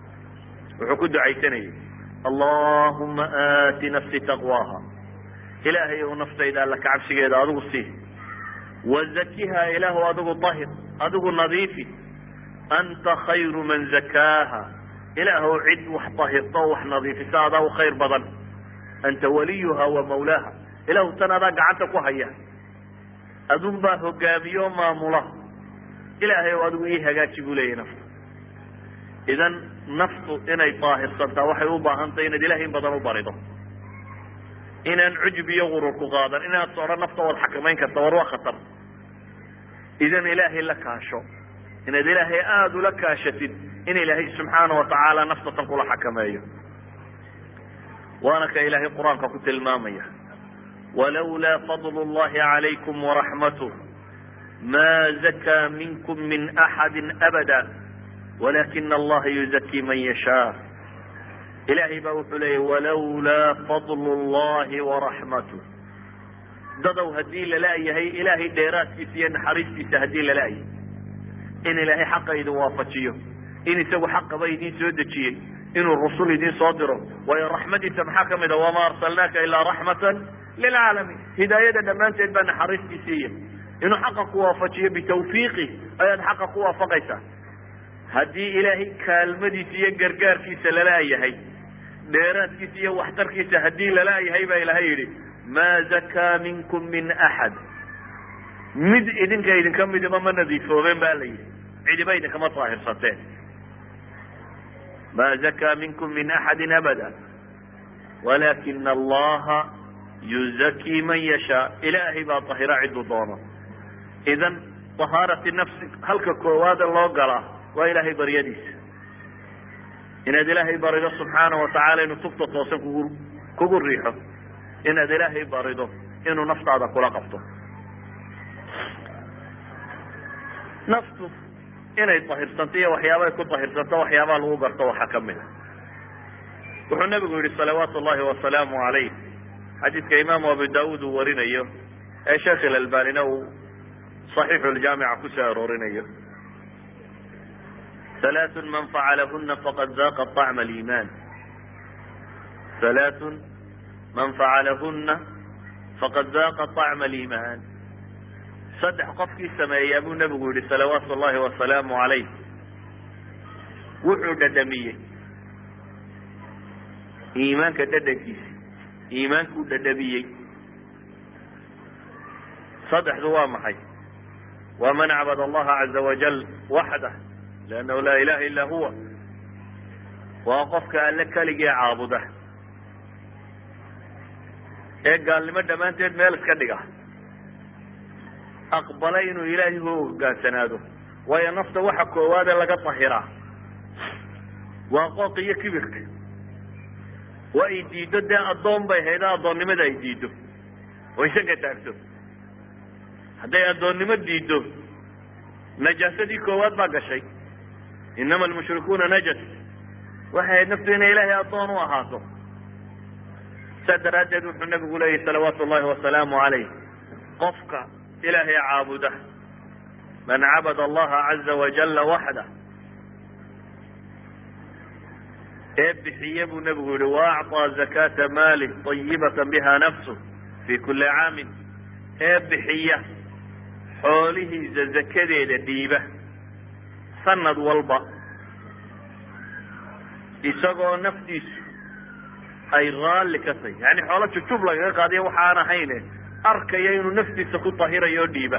wuxuu ku ducaysanayay allahuma aati nafsi taqwaha ilaahay ou naftayda alla kacabsigeeda adigu sii wazakiha ilaahu adigu dahir adigu nadiifi anta khayru man zakaaha ilaahow cid wax dahirta o wax nadiifisa adaa u khayr badan anta waliyuha wa mawlaaha ilaahu tan adaa gacanta ku haya adun baa hogaamiyo maamula ilaahay o adigu ii hagaaji buu leeyahy nafta idan naftu inay daahirsantaa waxay u baahan tahay inaad ilahay in badan u barido inaan cujub iyo gurur ku qaadan inaad sodhan nafta waad xakamayn karta war waa khatar idan ilaahay la kaasho inaad ilaahay aada ula kaashatid in ilaahay subxaana wa tacaala naftatan kula xakameeyo waana ka ilaahay qur-aanka ku tilmaamaya walawlaa fadl llahi calaykum waraxmath ma zakaa minkum min axadi abada walakina allaha yuzakii man yashaa ilaahay baa wuxuu leeyay walawlaa fadlu llahi waraxmatu dadow haddii lala-yahay ilaahay dheeraadkiisa iyo naxariistiisa haddii lala-yahay in ilaahay xaqa idin waafajiyo in isagu xaqaba idin soo dejiyey inuu rusul idin soo diro waayo raxmadiisa maxaa kamid a wamaa arsalnaaka ilaa raxmatan lilcaalamiin hidaayada dhammaanteed baa naxariistiisiiya inuu xaqa ku waafajiyo bitawfiiqi ayaad xaqa ku waafaqaysaa haddii ilaahay kaalmadiisa iyo gargaarkiisa lala-yahay dheeraadkiisa iyo waxtarkiisa haddii lala-yahay baa ilahay yidhi maa zakaa minkum min axad mid idinka idinka midiba ma nadiifoobeen ba la yidhi cidiba idinkama daahirsateen ma zakaa minkum min axadi abada walakina allaha yuzakii man yashaa ilaahay baa tahira ciduu doono idan tahaarati nafsi halka koowaada loo galaa waa ilaahay baryadiisa inaad ilaahay barido subxaana watacaala inuu tugta toosan kugu kugu riixo inaad ilaahay barido inuu naftaada kula qabto naftu inay tahirsanto iyo waxyaaba ay ku tahirsanto waxyaabaa lagu garto waxaa kamid a wuxuu nabigu yihi salawaatu llahi wasalaamu alayh xadiidka imaamu abu daawuud uu warinayo ee sheekh ilalbanina uu صaxiixu ljaamica kusoo aroorinayo halaaثun man facalahuna faqad daaqa طacma aliiman halaaثun man facalahuna faqad daaqa طacma aliiman saddex qofkii sameeyaa buu nabigu yihi salawaatu llahi wasalaamu alayh wuxuu dhadhamiyey iimaanka dhadhankiisi iimaankuu dhadhamiyey saddexdu waa maxay waa man acbad allaha caza wajal waxdah liannahu laa ilaha illa huwa waa qofka alle keligii caabuda ee gaalnimo dhammaanteed meel iska dhiga aqbala inuu ilaahay u hogaansanaado waayo nafta waxa koowaade laga tahiraa waa qooq iyo kibirka waa ay diiddo dee addoon bay hayda addoonnimada ay diiddo oo isaga taagto hadday addoonnimo diiddo najaasadii koowaad baa gashay inama almushrikuuna najas waxay ahayd naftu inay ilaahay addoon u ahaato saa daraaddeed wuxuu nabigu leeyahy salawaatu llahi wasalaamu calayh qofka ilaahay caabuda man cabada allaha caza wajalla waxda ee bixiye buu nabigu yihi waacطىa zakata maalih طayibata biha nafsu fi kuli caamin ee bixiya xoolihiisa zakadeeda dhiiba sanad walba isagoo naftiisu ay raalli ka tahy yani xoolo jujub lagaga qaadiya waxa aan ahayne arkaya inuu naftiisa ku tahirayo o dhiiba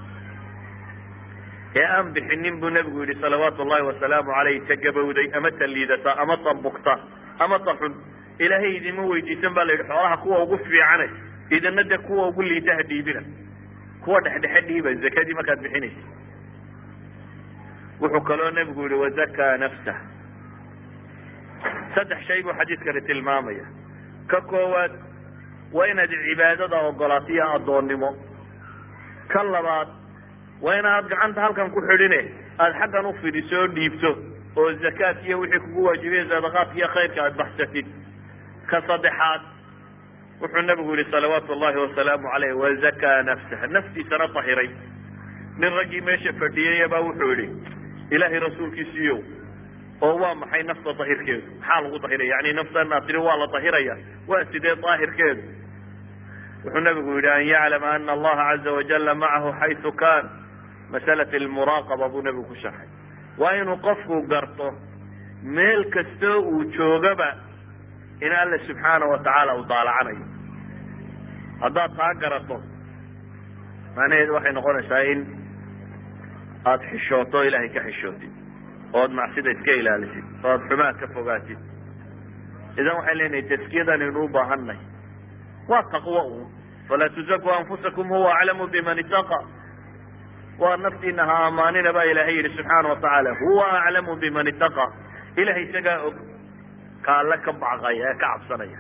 ee aan bixinin buu nabigu yihi salawaatu llahi wasalaamu alayh ta gabowday ama ta liidata ama ta bugta ama ta xun ilaahay idinma weydiisan ba la yidhi xoolaha kuwa ugu fiicane idina de kuwa ugu liita ha dhiibina kuwa dhexdhexe dhiiba zakadii markaad bixinaysa wuxuu kaloo nabigu yihi wazakaa nafsah saddex shay buu xadiidkani tilmaamaya ka koowaad waa inaad cibaadada ogolaato iyo addoonnimo ka labaad waa inaad gacanta halkan ku xidhine aada xaggan u fidiso oo dhiibto oo zakaat iyo wixii kugu waajibiya sadaqaadka iyo khayrka aada baxsatid ka saddexaad wuxuu nabigu yihi salawaatu llahi wasalaamu caleyh wazakaa nafsah naftiisana tahiray nin raggii meesha fadhiyaya baa wuxuu yihi ilaahay rasuulkiisiiyo oo waa maxay nafta dahirkeedu maxaa lagu dahiraya yani naftan aad tiri waa la dahiraya waa sidee daahirkeedu wuxuu nabigu yihi an yaclama ana allaha caza wajala macahu xaysu kan masalat lmuraaqaba buu nabigu ku sharxay waa inuu qofku garto meel kastoo uu joogaba in alle subxaana watacaala uu daalacanayo haddaad taa garato macnaheedu waxay noqonaysaa in aada xishooto o ilaahay ka xishootid ood macsida iska ilaalisid oo aada xumaad ka fogaatid idan waxay leenahay taskiyadan aynu u baahannahy waa taqwo un falaa tuzaku anfusakum huwa aclamu biman itaqa waa naftiina ha amaanina baa ilaahay yihi subxaana watacaala huwa aclamu biman itaqa ilahay isagaa og ka alle ka bacqaya ee ka cabsanaya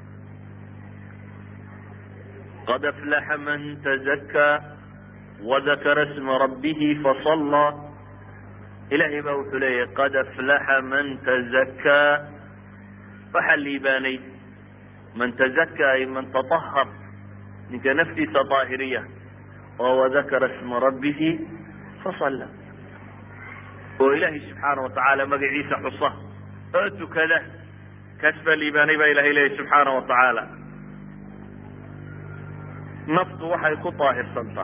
qad aflaxa man tazakaa wadakara sma rabbihi fasallaa ilahay baa wuxuu leeyahy qad aflaxa man tazakaa waxaa liibaanay man tazaka ay man taطahar ninka naftiisa daahiriya oo wadakara isma rabbihi fasalla oo ilaahay subxaana watacaala magaciisa xusa oo tukada kaas baa liibaanay baa ilahay leeyahy subxaana wa tacaala naftu waxay ku daahirsantaa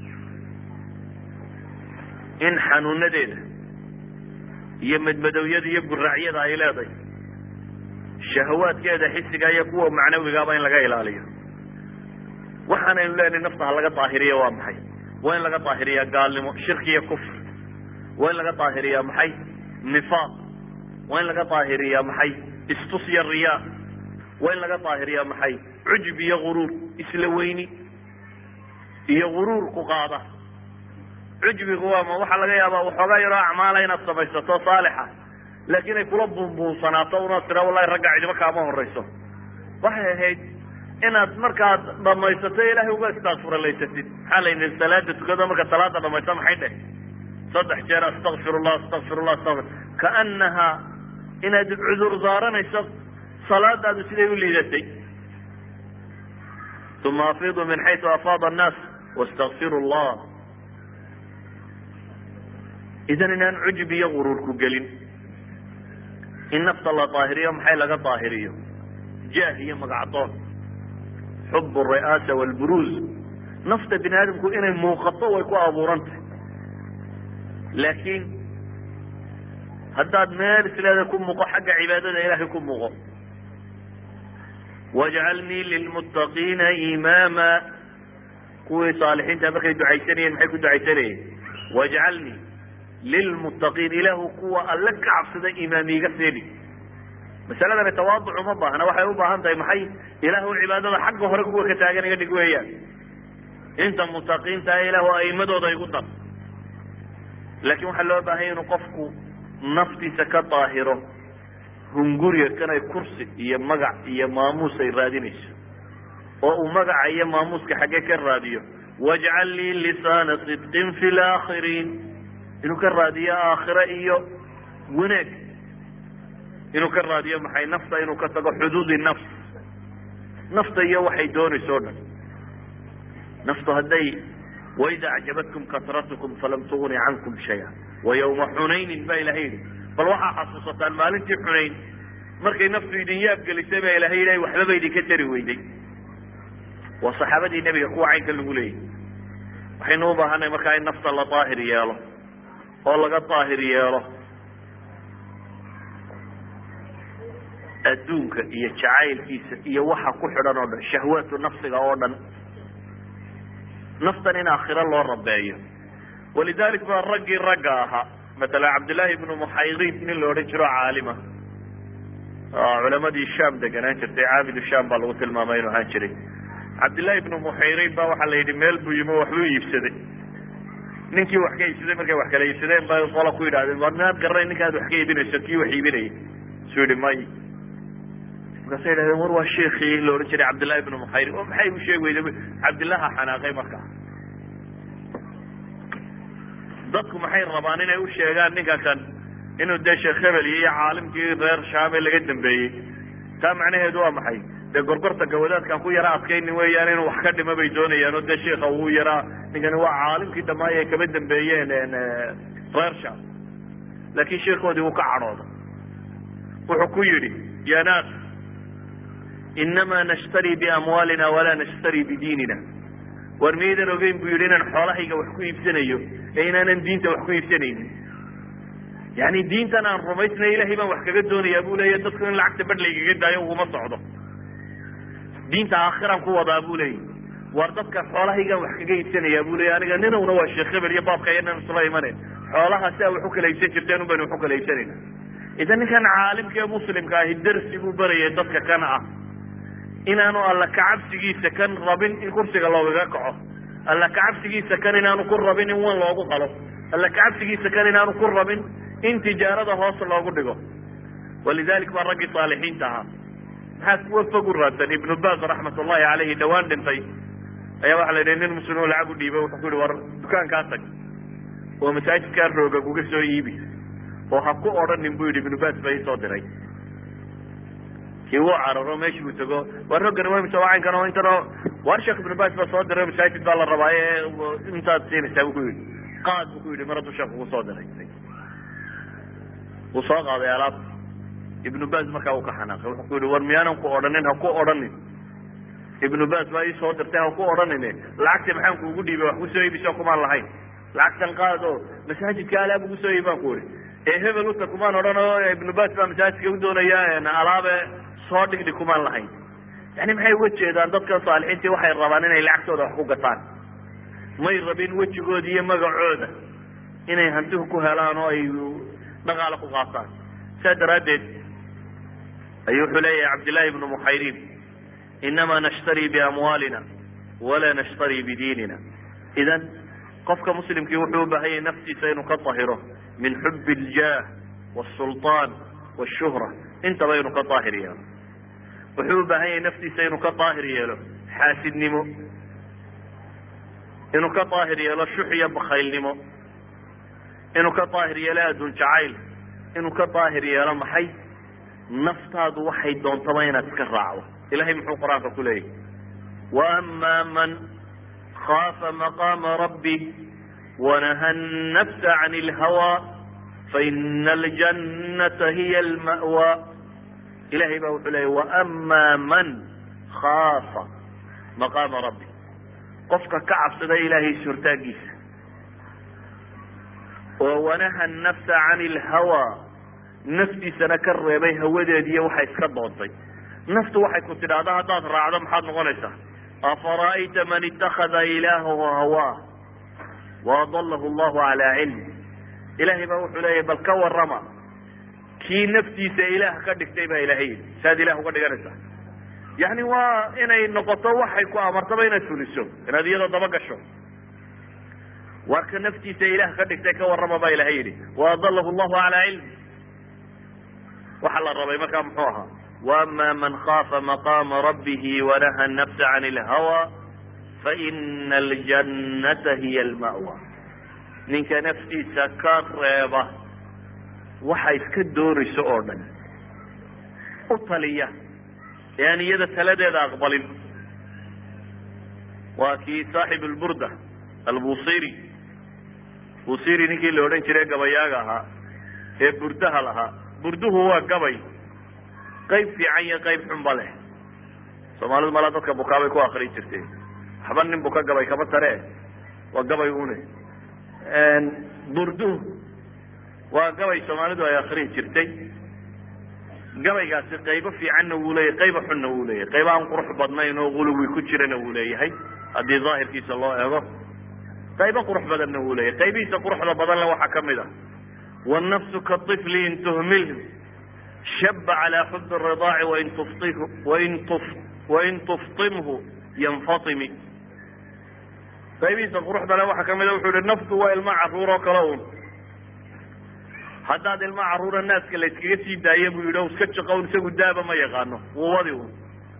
in xanuunadeeda iyo madmadowyada iyo guraacyada ay leedahay shahawaadkeeda xisiga iyo kuwa macnawigaaba in laga ilaaliyo waxaanaynu leenahay nafta ha laga daahiriya waa maxay waa in laga daahiriyaa gaalnimo shirki iyo kufr waa in laga daahiriyaa maxay nifaaq waa in laga daahiriyaa maxay istus iyo riyaa waa in laga daahiriyaa maxay cujub iyo guruur isla weyni iyo guruur ku qaada cujbigu waa ma waxaa laga yaabaa waxoogaa yaroo acmaala inaad samaysato saalixa laakiin ay kula buunbuunsanaato unaad tira wallahi ragga cidimo kaama horayso waxay ahayd inaad markaad dhamaysato ilaahay uga istakfuralaysatid maxaa la yidhi salaada tukado marka salaada dhamaysa maxay dheh saddex jeer astakfirullah astakfirullah astakfir kaanaha inaad cudur daaranayso salaadaadu siday u liidatay uma afiidu min xaytu afaada annaas wastakfiru llah idan inaan cujub iyo guruurku gelin in nafta la daahiriyo maxay laga daahiriyo jaah iyo magacdoon xub ari'aasa walburuuz nafta bini aadamku inay muuqato way ku abuurantay laakiin haddaad meel isleeda ku muuqo xagga cibaadada ilaahay ku muuqo wajcalnii lilmuttaqiina imaama kuwii saalixiinta markay ducaysanayeen maxay ku ducaysanayeen wajcalnii lilmuttaqiin ilaahu kuwa alle ka cabsada imaam iiga seeni masaladani tawaaduc uma baahna waxay u baahan tahay maxay ilaahu cibaadada xagga hore kuwa ka taagan iga dhig weeyaan inta mutaqiinta ilaahu aimadooda igu dar laakiin waxaa loo baahanya inuu qofku naftiisa ka daahiro hunguriga kanay kursi iyo magac iyo maamuus ay raadinayso oo uu magaca iyo maamuuska xaggee ka raadiyo wajcal lii lisaana sidqin fi laakhiriin inuu ka raadiyo aakhire iyo wanaag inuu ka raadiyo maxay nafta inuu ka tago xuduudi nafs nafta iyo waxay doonayso o dhan naftu hadday waida acjabatkum kasratukum falam tugni cankum shaya wa yawma xunaynin ba ilahay yihi bal waxaa xasuusataan maalintii xunayn markay naftu idin yaab gelisay ba ilahay yidhi waxbaba idinka tari weyday waa saxaabadii nebiga kuwa caynka lagu leeyay waxaynu u baahanay markaa in nafta la daahir yeelo oo laga daahir yeelo adduunka iyo jacaylkiisa iyo waxa ku xidhan oo dhan shahwaatu nafsiga oo dhan naftan in aakhiro loo rabeeyo walidalik baa raggii ragga ahaa matala cabdillahi ibnu muxayrin nin la odhan jiro caalima culamadii sham deganaan jirtay caabidu sham baa lagu tilmaamay inuu ahaan jiray cabdillahi ibnu muxayrin ba waxaa la yidhi meel buu yimi waxbuu iibsaday ninkii wax ka iibsaday markay wax kala iibsadeen bay qola ku yidhahdeen war minaad garanay ninkaad wax ka iibinayso kii wax iibinayay su yihi may markaasa yidhahdeen war waa sheikii la odhan jiray cabdillahi ibnu muxayrin o maxay u sheegi weyda cabdillaha xanaaqay markaa dadku maxay rabaan inay u sheegaan ninka kan inuu dee sheekh hebel iyo caalimkii reer shaame laga dambeeyey taa macnaheedu waa maxay dee gorgorta gawadaadkan ku yara adkayni weeyaan inuu wax ka dhimo bay doonayaan oo dee sheika uu yaraa ninkani waa caalimkii dhammaay ay kaba dambeeyeen reer sham laakin sheikoodii wuu ka cadhooda wuxuu ku yidhi ya naas inama nashtari biamwaalina walaa nashtari bidiinina war miyaydan ogeyn buu yidhi inaan xoolahayga wax ku iibsanayo ee inaanan diinta wax ku iibsanaynin yani diintan aan rumaysnay ilahay baan wax kaga doonayaa bu leeya dadku in lacagta badh laygaga daayo uguma socdo diinta aakhiraan ku wadaa bu leeya war dadka xoolahaygaan wax kaga iibsanayaa bu leeya aniga ninowna waa sheekh hebel iyo baabka iyanan isla imanayn xoolaha si a wax u kala iibsan jirteen un baynu wax u kala iibsanayna idan ninkan caalimka ee muslimka ahi darsi buu barayay dadka kana ah inaanu alla kacabsigiisa kan rabin in kursiga loogaga kaco alla kacabsigiisa kan inaanu ku rabin in wan loogu qalo alla kacabsigiisa kan inaanu ku rabin in tijaarada hoos loogu dhigo walidalik baa raggii saalixiinta ahaa maxaa kuwa fog u raadsan ibnu bas raxmat ullahi caleyhi dhawaan dhintay ayaa waxa la yidhi nin muslim oo lacag u dhiibay wuxuu ku yihi war dukaankaa tag oo masaajidkaa roogag uga soo iibi oo ha ku odhanin bu yidhi ibnu bas ba isoo diray igu cararo meeshii buu tago waar roggan waa mise wacaynkan oo intan oo waar sheekh ibnu baas baa soo diray masaajid baa la rabaa ee intaad siinaysaa buu ku yidhi qaad buu ku yidhi mar hadduu sheekh ugu soo diray wuu soo qaaday alaab ibnu baas markaa uu ka xanaaqay wuxuu ku yidhi war miyaanan ku odhanin ha ku odhanin ibnu baas baa ii soo dirtay ha ku odhanine lacagta maxaan kuugu dhiibay wax kusoo iibisoo kumaan lahayn lacagtan qaad oo masaajidka alaab ugu soo iib baan ku ihi ee hebel uta kumaan odhan oo ibnu baas baa masaajidka u doonaya alaabe soo dhigdhi kumaan lahayn yani maxay uga jeedaan dadkan saalixiintii waxay rabaan inay lacagtooda wax ku gataan may rabin wejigooda iyo magacooda inay hantihu ku helaan oo ay dhaqaalo ku qaataan saa daraaddeed ayuu wuxuu leeyahay cabdillahi ibnu muxayrin inama nashtari biamwaalina walaa nashtari bidiinina idan qofka muslimkii wuxuu u baahan yahay naftiisa inuu ka tahiro min xub اljaah wاsulطaan wاshuhra intaba inuu ka daahir yeelo wuxuu u baahan yahay naftiisa inuu ka daahir yeelo xaasidnimo inuu ka daahir yeelo shux iyo bakaylnimo inuu ka daahir yeelo adduun jacayl inuu ka daahir yeelo maxay naftaadu waxay doontaba inaad iska raacdo ilahay muxuu qur-aanka ku leeyahy waama man khaafa maqaama rabbi wanaha الnafsa can اlhawa faina aljannata hiya alma'wa ilahay baa wuxuu leeyay waama man khaafa maqaama rabbi qofka ka cabsada ilaahay suurtaagiisa oo wanaha nafsa can اlhawa naftiisana ka reebay hawadeediiyo waxay iska doontay naftu waxay ku tidhaahda haddaad raacdo maxaad noqonaysaa afara'ayta man itakada ilaahahu hawaa waadalahu allahu calaa cilm ilahay baa wuxuu leeyahy bal ka warama kii naftiisa ilaah ka dhigtay baa ilahay yidhi saaad ilah uga dhiganaysaa yani waa inay noqoto waxay ku amartaba inaad fuliso inaad iyadoo daba gasho waa ka naftiisa ilaah ka dhigtay ka warrama baa ilahay yidhi waadalahu allahu calaa cilm waxaa la rabay markaa muxuu ahaa waama man khaafa maqaama rabbihi wanaha nafsa can اlhawa faina aljannata hiya alma'wa ninka naftiisa ka reeba waxa iska doonayso oo dhan u taliya ee aan iyada taladeeda aqbalin waa kii saaxib lburda albusiri busiri ninkii la odhan jiray gabayaaga ahaa ee burdaha lahaa burduhu waa gabay qayb fiican iyo qayb xunba leh soomaalidu malaa dadka bukaabay ku akri jirtay waxba nin buka gabay kama tare waa gabay une burduhu waa gabay soomaalidu ay akrin jirtay gabaygaasi qaybo fiicanna wuu leeyahy qayba xunna wuu leeyahay qayba aan qurux badnayn oo guluwi ku jirana wuu leeyahay haddii daahirkiisa loo eego qaybo qurux badanna wuu leeyahay qaybihiisa quruxda badanle waxaa kamid ah wannafsu kaطifli in tuhmilhu shaba calaa xubi الridaaci wain tuftihu wain tuf wain tuftimhu yanfatimi qaybihiisa quruxda le waxaa kamid a wuxuu yihi naftu waa ilma caruur oo kale un haddaad ilma caruura naaska la yskaga sii daaya buu yidhi o iska jaqown isagu daaba ma yaqaano wuu wadi un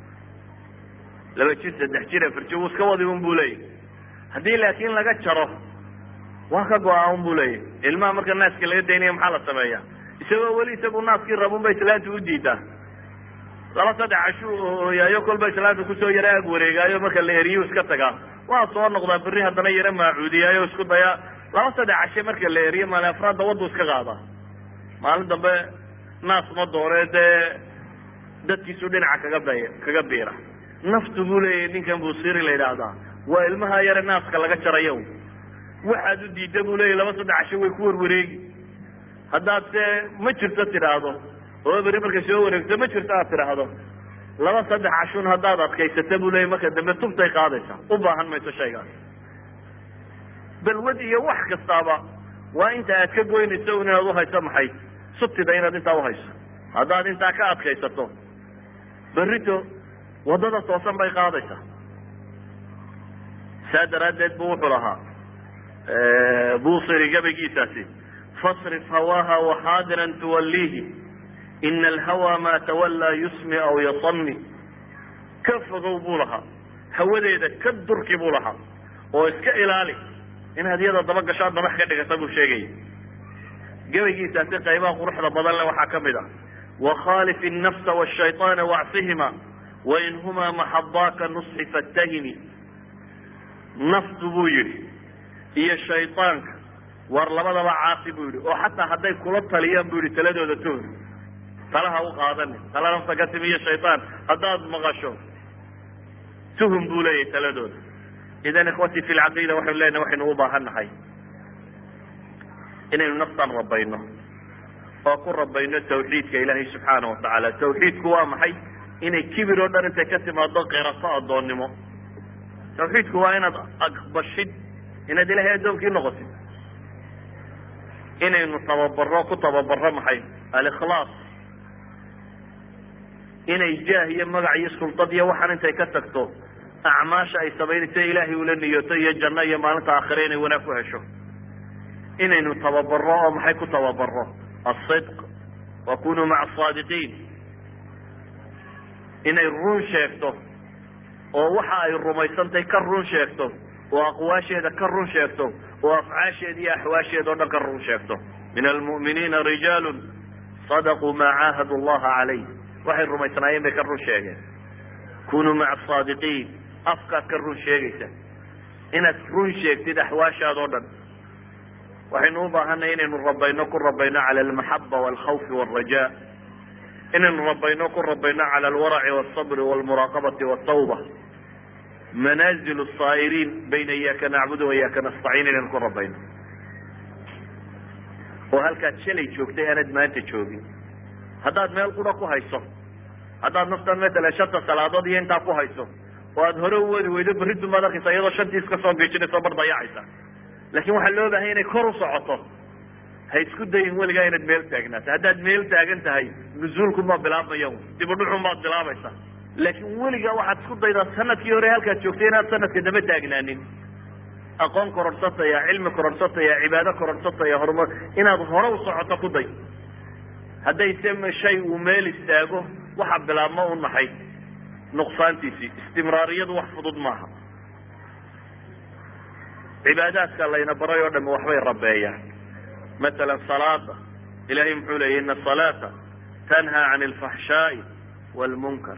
laba jir saddex jir afar jir wuu iska wadi un bu leeyahy haddii laakin laga jaro waa ka go-a un bu leeyahy ilmaha marka naaska laga daynaya maxaa la sameeya isagoo weli isagu naaskii rabun ba islaanta u diidaa laba saddex cashu ooyaayo kolba islaanta kusoo yara ag wareegaayo marka la eriyu iska tagaa waa soo noqdaa berri haddana yara maacuudiyaayo isku dayaa laba saddex cashe marka la eriyo maalin afraadda waddu iska qaadaa maalin dambe naas ma doone dee dadkiisu dhinaca kaga bay kaga biira naftu buu leeyahy ninkan busiri la yidhaahdaa waa ilmaha yare naaska laga jarayo waxaad u diidda buu leeyahy laba saddex cashe way ku warwareegi haddaad se ma jirto tidhaahdo oo beri markay soo wareegto ma jirto aad tidhaahdo laba saddex cashun haddaad adkaysata buu leeyahy marka dambe tubtay qaadaysa u baahan mayso shaygaas balwad iyo wax kastaaba waa inta aad ka goynayso inaad uhayso maxay sutida inaad intaa uhayso haddaad intaa ka adkaysato berrito waddada toosan bay qaadaysaa saa daraaddeed bu wuxuu lahaa busiri gabaygiisaasi fasrif hawaaha waxaadiran tuwalliihi ina alhawa ma tawallaa yusmi aw yasami ka fogow buu lahaa hawadeeda ka durki buu lahaa oo iska ilaali inaad iyada daba gasho ad madax ka dhigata buu sheegaya gabaygiisaasi qaybaha quruxda badan le waxaa kamid ah وkhاlف النفس والشhayطاn واcsihima وin hma maxadaaka نصxi faاtahimi naftu buu yihi iyo shayطaanka war labadaba caasi buu yihi oo xataa hadday kula taliyaan bu yihi taladooda tuhur talaha u qaadani tala nafta ka timi iyo shayطaan haddaad maqasho tuhum buu leeyahay taladooda idan ikhwati fi lcaqiida waxaynu leenahay waxaynu u baahan nahay inaynu naftan rabayno oo ku rabayno tawxiidka ilaahay subxaana watacaala tawxiidku waa maxay inay kibir oo dhan intay ka timaado qirato addoonnimo tawxiidku waa inaad aqbashid inaad ilahay addoonkii noqotid inaynu tababaro ku tababaro maxay alikhlaas inay jaah iyo magac iyo sultad iyo waxaan intay ka tagto acmaasha ay samaynayso ilaahay ula niyoto iyo janno iyo maalinta aakhire inay wanaag ku hesho inaynu tababaro oo maxay ku tababaro asidq wa kunuu maca asaadiqiin inay run sheegto oo waxa ay rumaysantahay ka run sheegto oo aqwaasheeda ka run sheegto oo afcaasheeda iyo axwaasheeda o dhan ka run sheegto min almu'miniina rijaalu sadaquu maa caahadu allaha calayh waxay rumaysnaayeen bay ka run sheegeen kunuu maca asaadiqiin afkaad ka run sheegaysa inaad run sheegtid axwaashaada o dhan waxaynu u baahanay inaynu rabayno ku rabayno cala almaxaba walkhawfi walraja inaynu rabayno ku rabayno cala alwaraci walsabri walmuraaqabati waltawba manaazilu saa'iriin bayna iyaaka nacbudu wa iyaaka nastaciin inaynu ku rabayno oo halkaad shalay joogtay aanaad maanta joogin haddaad meel qura ku hayso haddaad naftan matalan shanta salaadood iyo intaa ku hayso oo aad hore u wadi weydo berridu maad arkaysa iyadoo shantii iska soo geejinayso bar dayacaysa laakin waxaa loo baahanya inay kor u socoto ha isku dayin weligaa inaad meel taagnaato haddaad meel taagan tahay nuzuulkumaa bilaabmaya dibudhuxunbaad bilaabaysa laakin weligaa waxaad isku daydaa sanadkii hore halkaad joogtay inaad sanadka daba taagnaanin aqoon kororsataya cilmi kororsataya cibaado kororsataya horumar inaad hore u socoto ku day hadday se shay uu meel istaago waxa bilaabma u nahay nuqsaantiisii istimraariyadu wax fudud maaha cibaadaadka layna baray oo dhami waxbay rabeeyaan masalan salaada ilahay muxuu leeyay ina asalaata tanhaa can alfaxshaai walmunkar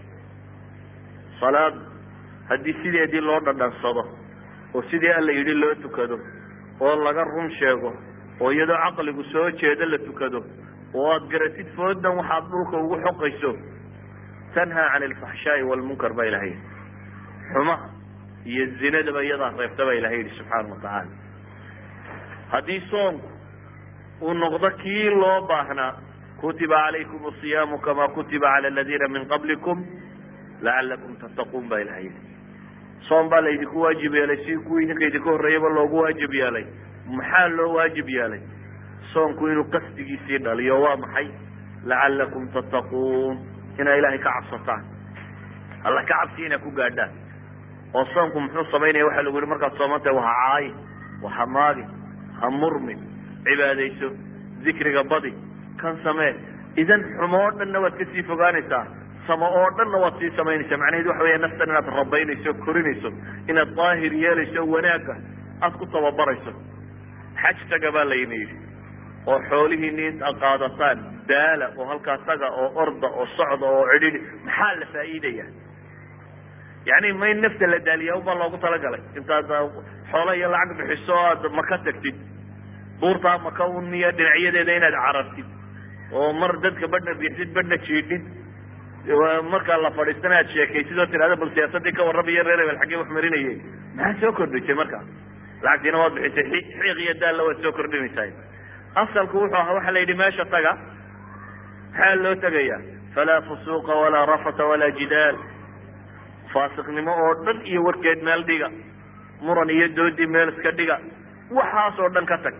salaada haddii sideedii loo dhadhansado oo sidii alla yidhi loo tukado oo laga run sheego oo iyadoo caqligu soo jeedo la tukado oo aad garatid foodan waxaad dhulka ugu xoqayso tanhaa can alfaxshaai walmunkar baa ilahay xumaha iyo zinadaba iyadaa reebta baa ilahay yihi subxaana watacaala haddii soonku uu noqdo kii loo baahnaa kutiba calaykum asiyaamu kama kutiba cala aladiina min qablikum lacalakum tattaquun baa ilahay yihi soom baa laydinku waajib yeelay si kuwii idinka idinka horreeyaba loogu waajib yeelay maxaa loo waajib yeelay soonku inuu qasdigiisii dhaliyo waa maxay lacalakum tattaquun inaa ilaahay ka cabsataan alla ka cabsi inaa ku gaadhaan oo soonku muxuu samaynaya waxaa lagu yihi markaad soomantahay waha caayi waha maagi ha murmin cibaadayso dikriga badi kan samee idan xumo oo dhanna waad kasii fogaanaysaa samo oo dhanna waad sii samaynaysaa macnaheedu waxa weya naftan inaad rabaynayso korinayso inaad daahir yeelayso wanaagga aad ku tababarayso xaj taga baa layna yidhi oo xoolihiini intaad qaadataan daala oo halkaa taga oo orda oo socda oo cidhidhi maxaa la faa'iidaya yani ma in nafta la daaliya ubaa loogu talagalay intaad xoola iyo lacag bixiso aad maka tagtid buurtaa maka uniya dhinacyadeeda inaad carartid oo mar dadka badhna biixdid badhna jiidhid markaa la fadhiistana aad sheekaysid oo tidhahda bal siyaasadii ka warramayo reer hebel xaggee wax marinayay maxaa soo kordhisay marka lacagtiina waad bixisay xiiq iyo daalla waad soo kordhinaysaa asalku wuxuu ahaa waxaa la yidhi meesha taga maxaa loo tegaya falaa fusuuqa walaa rafata walaa jidaal faasiqnimo oo dhan iyo warkeed meel dhiga muran iyo doodii meel iska dhiga waxaas oo dhan ka tag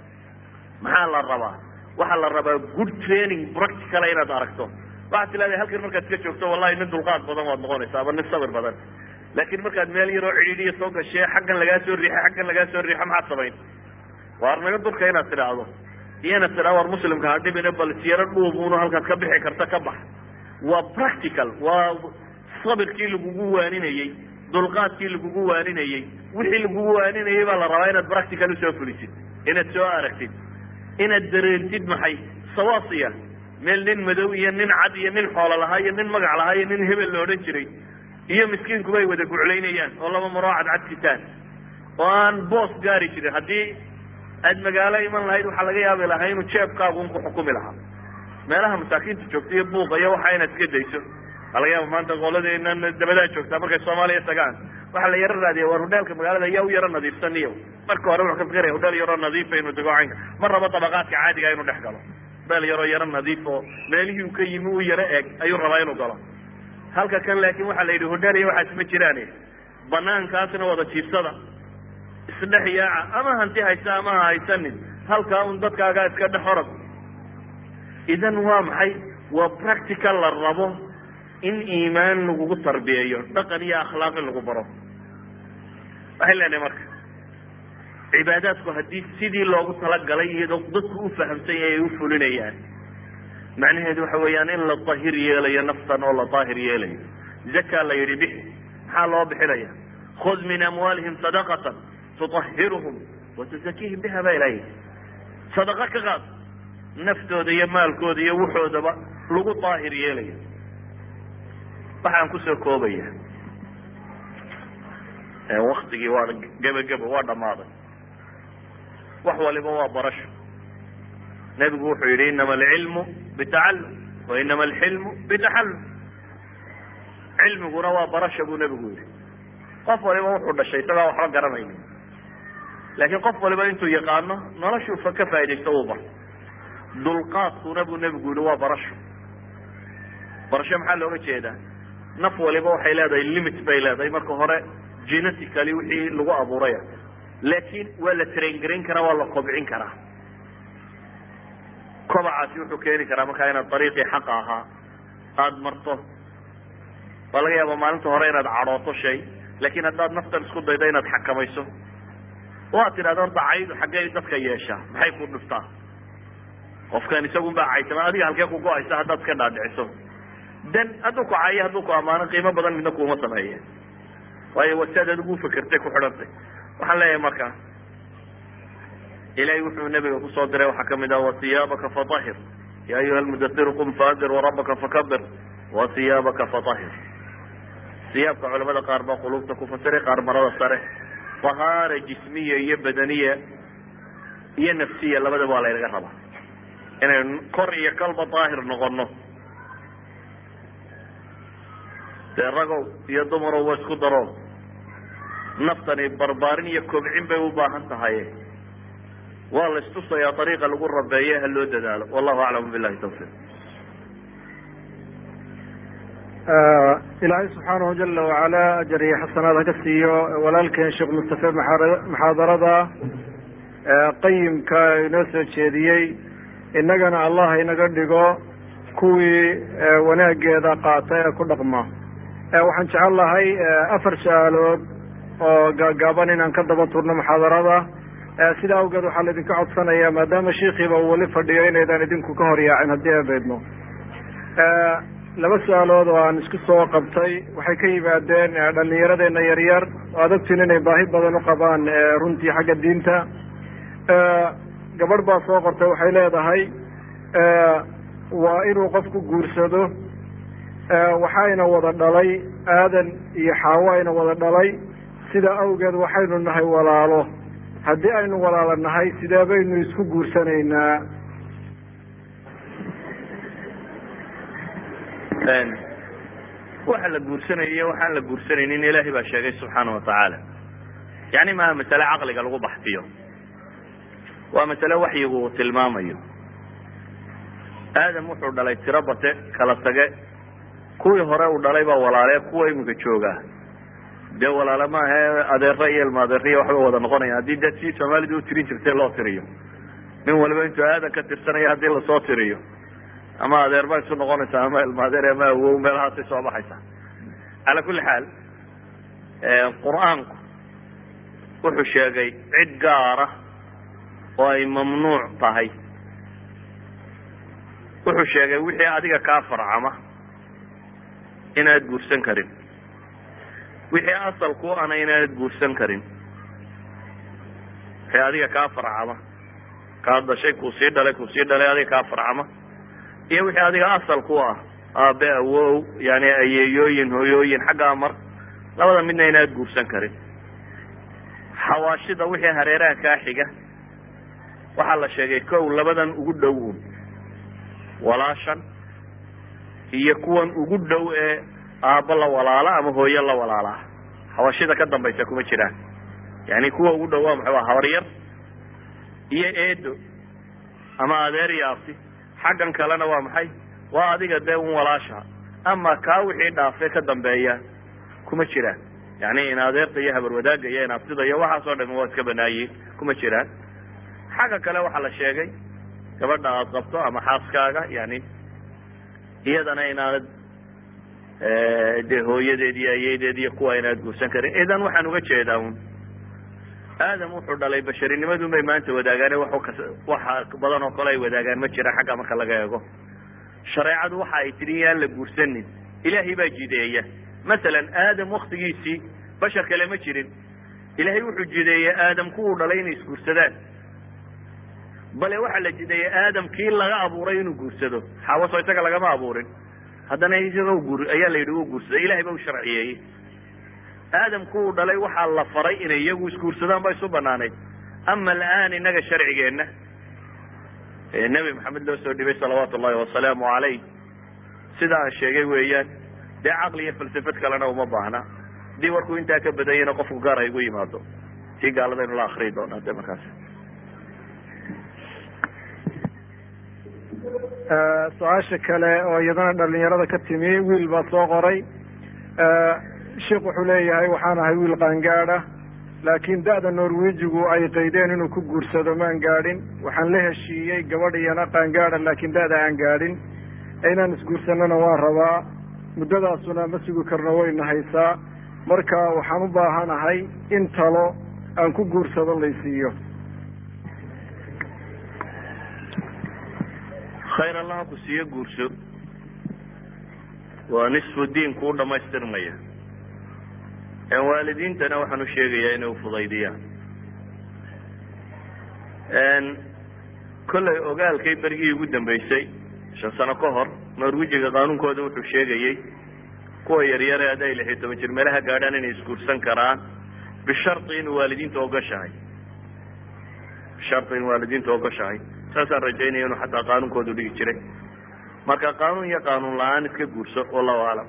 maxaa la rabaa waxaa la rabaa good training practicala inaad aragto waxaad tilaada halkan markaad iska joogto wallahi nin dulqaad badan waad noqonaysaa ama nin sabir badan laakin markaad meel yaroo cidhiidhiya soo gashee xaggan lagaa soo riixay xaggan lagaa soo riixo maxaad samayn waar naga dulka inaad tidhaahdo iyo inaad tidhahdo war muslimka ha dhibine bal siyaro dhuubuno halkaad ka bixi karta ka bax waa practical waa sabirkii lagugu waaninayey dulqaadkii lagugu waaninayey wixii lagugu waaninayey baa la rabaa inaad practical usoo fulisid inaad soo aragtid inaad dareentid maxay sawaasiya meel nin madow iyo nin cad iyo nin xoolo lahaa iyo nin magac lahaa iyo nin hebel la odhan jiray iyo miskiinkuba ay wada guclaynayaan oo laba maroo cadcad sitaan oo aan boos gaari jirin haddii aad magaalo iman lahayd waxaa laga yaabi lahaa inuu jeebkaagu un ku xukumi lahaa meelaha masaakiinta joogta iyo buuqa iyo waxa inaad iska dayso waa laga yaaba maanta qoladeenan dabadaa joogtaa markay soomaaliya tagaan waxaa la yaro raadiya war hudheelka magaalada yaa u yaro nadiifsaniyo marka hore wuxuu ka fikiraya hudheel yaroo nadiifa inuu dego caynka ma rabo dabaqaadka caadiga inuu dhex galo hudheel yaroo yaro nadiif oo meelihii uu ka yimi uu yaro eeg ayuu rabaa inuu galo halka kan laakin waxaa la yidhi hudheel iyo waxaas ma jiraan banaankaasna wada jiifsada isdhex yaaca ama hanti haysa ama ha haysanin halkaa un dadkaagaa iska dhex orod idan waa maxay waa practical la rabo in iimaan lagugu tarbiyeeyo dhaqan iyo akhlaaq in lagu baro waxay leenahay marka cibaadaadku haddii sidii loogu talagalay iyadoo dadku u fahamsan yahay ay u fulinayaan macnaheedu waxa weeyaan in la tahir yeelayo naftan oo la daahir yeelayo zaka la yidhi bixi maxaa loo bixinaya khud min amwaalihim sadaqatan tutahhiruhum wa tuzakiihim biha baa ilahay sadaqa ka qaad naftooda iyo maalkooda iyo wuxoodaba lagu daahir yeelayo waxaan kusoo koobaya waktigii waa gebagebo waa dhammaaday wax waliba waa barasho nebigu wuxuu yihi inama alcilmu bitacallum wa inama alxilmu bitaxallum cilmiguna waa barasha buu nebigu yihi qof waliba wuxuu dhashay isagaa waxba garanayni laakiin qof waliba intuu yaqaano noloshuu ka faa'idaysto uu bar dulqaadkuna buu nebigu yihi waa barasho barasho maxaa looga jeedaa naf waliba waxay leedahay limit bay leedahay marka hore genetically wixii lagu abuuraya laakiin waa la train garayn karaa waa la kobcin karaa kobacaasi wuxuu keeni karaa markaa inaad dariiqii xaqa ahaa aada marto waa laga yaaba maalinta hore inaad cadhooto shay laakiin haddaad naftan isku daydo inaad xakamayso oo aad tidhahdo horta caydu xaggey dadka yeeshaa maxay ku dhiftaa qofkan isagun baa caysama adiga halkee ku go-aysa haddaad iska dhaadhiciso dan hadduu ku caayo hadduu ku ammaano qiimo badan midna kuuma sameeye waayo waa si aad adigu ufakertay ku xidhantay waxaan leeyahay marka ilahay wuxuu nabiga kusoo diray waxaa kamid ah wasiyaabaka fatahir ya ayuha almudasiru qum faandir warabaka fakabir wasiyaabaka fatahir siyaabka culamada qaar baa qulubta ku fasiray qaar marada sare tahaara jismiya iyo badaniya iyo nafsiya labadaba waa laynaga rabaa inaynu kor iyo kalba daahir noqono dee ragow iyo dumarow wa isku daro naftani barbaarin iyo kobcin bay u baahan tahay waa la istusayaa ariiqa lagu rabeeye ha loo dadaalo wallahu aclam billahi tawfiiq ilaahay subxaanahu jala wacala ajar iyo xasanaad ha ka siiyo walaalkeen sheekh mustafe muxaadarada qayimka inoo soo jeediyey innagana allah inaga dhigo kuwii wanaageeda qaata ee ku dhaqma waxaan jecel lahay afar su-aalood oo gaagaaban inaan ka daba turno muxaadarada sida awgeed waxaa laidinka codsanaya maadaama shiikiiba uu weli fadhiyo inaydaan idinku ka horyaacin haddii aan beedno laba su-aalood oo aan isku soo qabtay waxay ka yimaadeen dhalinyaradeenna yaryar oo aad ogtiin inay baahi badan u qabaan runtii xagga diinta gabadh baa soo qortay waxay leedahay waa inuu qofku guursado waxayna wada dhalay aadan iyo xaawo ayna wada dhalay sida awgeed waxaynu nahay walaalo haddii aynu walaalo nahay sidee baynu isku guursanaynaa waxa la guursanaya waxaan la guursanaynin ilahay baa sheegay subxaana watacaala yani maaha masale caqliga lagu baxfiyo waa masale waxyigu uu tilmaamayo aadam wuxuu dhalay tiro bate kala tage kuwii hore uu dhalay baa walaale kuwa iminka joogaa dee walaale maahe adeero iyo ilma adeeriya waxba wada noqonaya haddii dad sii soomaalida u tirin jirtay loo tiriyo nin waliba intuu aadan ka tirsanaya haddii lasoo tiriyo ama adeer baa isu noqonaysa ama ilma adeer ama awow meelahaasay soo baxaysa cala kulli xaal qur-aanku wuxuu sheegay cid gaara oo ay mamnuuc tahay wuxuu sheegay wixii adiga kaa farcama inaad guursan karin wixii asalku ana inaanad guursan karin wixii adiga kaa farcama kaa dashay kuu sii dhalay kuu sii dhalay adiga kaa farcama iyo wixii adiga asal ku ah aabe awow yani ayeeyooyin hooyooyin xaggaa mar labada midna inaad guursan karin xawaashida wixii hareeraha kaa xiga waxaa la sheegay kow labadan ugu dhow un walaashan iyo kuwan ugu dhow ee aabbo la walaala ama hooyo la walaalaa xawaashida ka dambaysa kuma jiraan yani kuwa ugu dhow waa maxay waa habaryar iyo eedo ama adeer iyo abti xaggan kalena waa maxay waa adiga dee un walaasha ama kaa wixii dhaafee ka dambeeya kuma jiraan yani in adeerta iyo habar wadaagga iyo in abtida iyo waxaas oo dhami waa iska banaayiin kuma jiraan xagga kale waxaa la sheegay gabadha aad qabto ama xaaskaaga yani iyadana inaanad dee hooyadeed iyo ayedeed iyo kuwa inaad guursan karin idan waxaan uga jeedaa un aadam wuxuu dhalay basharinimadun bay maanta wadaagaan waxa badan oo kale ay wadaagaan ma jiraan xagga marka laga eego shareecadu waxa ay tidhi yaan la guursanin ilaahay baa jideeya masalan aadam waktigiisii bashar kale ma jirin ilaahay wuxuu jideeyey aadam kuwuu dhalay inay isguursadaan bale waxaa la jideeyey aadam kii laga abuuray inuu guursado xaawaso isaga lagama abuurin haddana isaga guur ayaa la yidhi uu guursaday ilahay ba u sharciyeeyey aadam kuwuu dhalay waxaa la faray inay iyagu isguursadaan ba isu banaanayd ama alaan inaga sharcigeenna nebi maxamed loo soo dhibay salawaatu ullahi wasalaamu calayh sida aan sheegay weeyaan dee caqli iyo falsafad kalena uma baahna hadii warkuu intaa ka badanyana qofku gaar ay gu yimaado tii gaaladaynu la akriyi doonaa de markaas su-aasha kale oo iyadana dhalinyarada ka timi wiil baa soo qoray sheikh wuxuu leeyahay waxaan ahay wiil qaangaada laakiin da-da norwejigu ay qaydeen inuu ku guursado maan gaadhin waxaan la heshiiyey gabadh iyana qaangaada laakiin da-da aan gaadhin inaan isguursanana waan rabaa muddadaasuna ma sugi karno wayna haysaa marka waxaan u baahanahay in talo aan ku guursado laysiiyo khayr allaha ku siiyo guurso waa nisfu diin kuu dhamaystirmaya waalidiintana waxaan u sheegayaa inay ufudaydiyaan kollay ogaalkay berigii ugu dambeysay shan sano ka hor norwejiga qaanuunkooda wuxuu sheegayey kuwa yaryare hadday lix iyo toban jir meelaha gaadhaan inay isguursan karaan bisharti in waalidiinta ogashahay bisharti in waalidiinta ogashahay saasaan rajaynaya inuu xataa qaanuunkoodu dhigi jiray marka qaanuun iyo qaanuun la-aan iska guurso wallahu aclam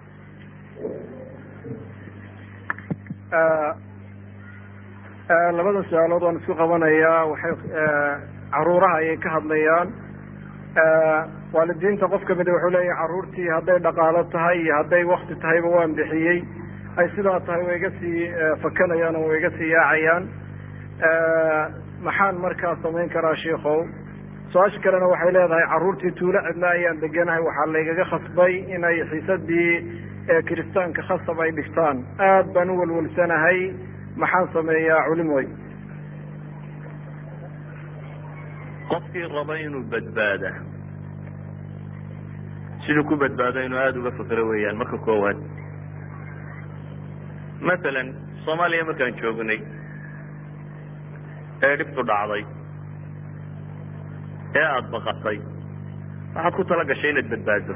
labada su-aalood waan isku qabanayaa waxay caruuraha ayay ka hadlayaan waalidiinta qof kamida wuxuu leeyahay carruurtii hadday dhaqaalo tahay iyo hadday wakti tahayba waan bixiyey ay sidaa tahay way iga sii fakanayaan oo way iga sii yaacayaan maxaan markaa samayn karaa sheikow su-aasha kalena waxay leedahay carruurtii tuulo cidla ayaan deganahay waxaa laygaga khasbay inay xiisadii kiristaanka khasab ay dhigtaan aad baan u walwalsanahay maxaan sameeyaa culimoy qofkii raba inuu badbaada siduu ku badbaado inuu aada uga fakero weeyaan marka koowaad masalan soomaaliya markaan joognay ee dhibtu dhacday ee aada baqatay waxaad ku tala gashay inaad badbaado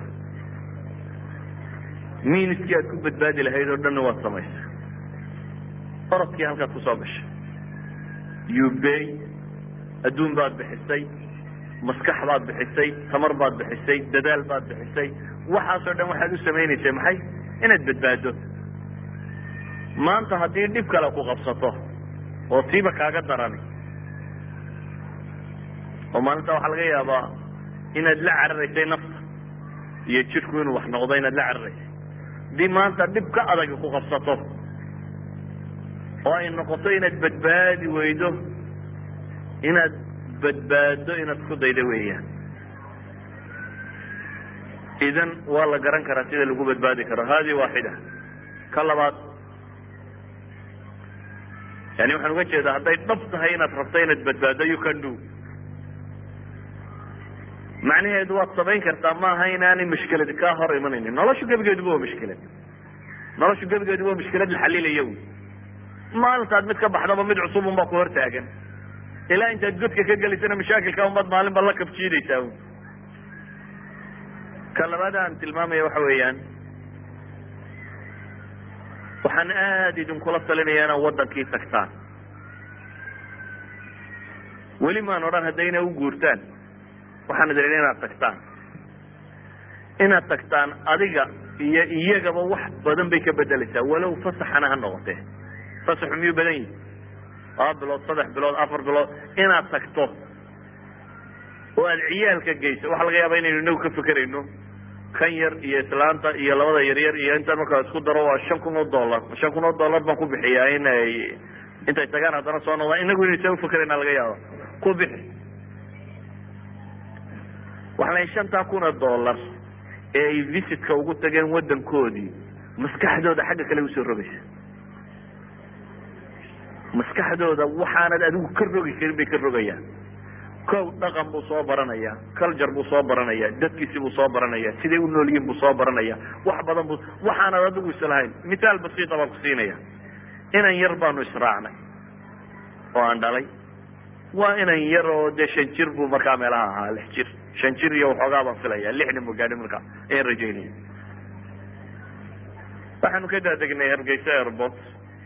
miiniskii aad ku badbaadi lahayd oo dhanna waad samaysay orodkii halkaad kusoo gashay ubey adduun baad bixisay maskax baad bixisay tamar baad bixisay dadaal baad bixisay waxaasoo dhan waxaad u samaynaysay maxay inaad badbaado maanta haddii dhib kale ku qabsato oo tiiba kaaga darani oo maalinta waxaa laga yaabaa inaad la cararaysay nafta iyo jidhku inuu wax noqdo inaad la cararaysay haddii maanta dhib ka adagi ku qabsato oo ay noqoto inaad badbaadi weydo inaad badbaado inaad ku daydo weeyaan idan waa la garan karaa sida lagu badbaadi karo hadi waaxida ka labaad yani waxaan uga jeedaa hadday dhab tahay inaad rabto inaad badbaado you can do macnaheedu waad samayn kartaa maaha inaanay mushkilad kaa hor imanaynin noloshu gebigeeduba waa mushkilad noloshu gebigeedu waa mushkilad la xalilaya wy maalintaad mid ka baxdaba mid cusub un baa ku hor taagan ilaa intaad godka ka gelisana mashaakilka unbaad maalinba la kabjiidaysaa ka labaad aan tilmaamaya waxa weeyaan waxaan aada idinkula talinaya inaad wadankii tagtaan weli maan odhan haddayna u guurtaan waxaan idin inaad tagtaan inaad tagtaan adiga iyo iyagaba wax badan bay ka bedeleysaa walow fasaxana ha noqotee fasaxu miyuu badan yihi laba bilood saddex bilood afar bilood inaad tagto oo aada ciyaalka geyso waxaa laga yaaba inaynu inagu ka fekerayno kan yar iyo islaanta iyo labada yaryar iyo intaan markaa isku daro waa shan kun oo dollar shan kun oo dollar baan ku bixiyaa in ay intay tagaan haddana soo noqdaan inagu inay saa ufekerayna laga yaaba ku bixi waxaa la shantaa kun oo dollar ee ay visitka ugu tageen wadankoodii maskaxdooda xagga kale usoo rogaysa maskaxdooda waxaanad adigu ka rogi karin bay ka rogayaan kow dhaqan buu soo baranaya culture buu soo baranaya dadkiisi buu soo baranaya siday u nool yihin buu soo baranaya wax badan bu waxaanad adigu islahayn mithaal basiita baan ku siinaya inan yar baanu israacnay oo aan dhalay waa inan yar oo dee shan jir buu markaa meelaha ahaa lix jir shan jir iyo waxoogaa baan filaya lixna mu gaadhi markaa ayaan rajaynaya waxaanu ka daadegnay hargeysa airport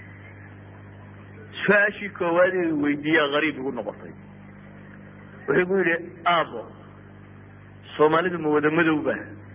su-aashii koowaad i weydiiyaa gariib igu noqotay wuxuu gu yidhi aabo soomaalidu ma wada madowba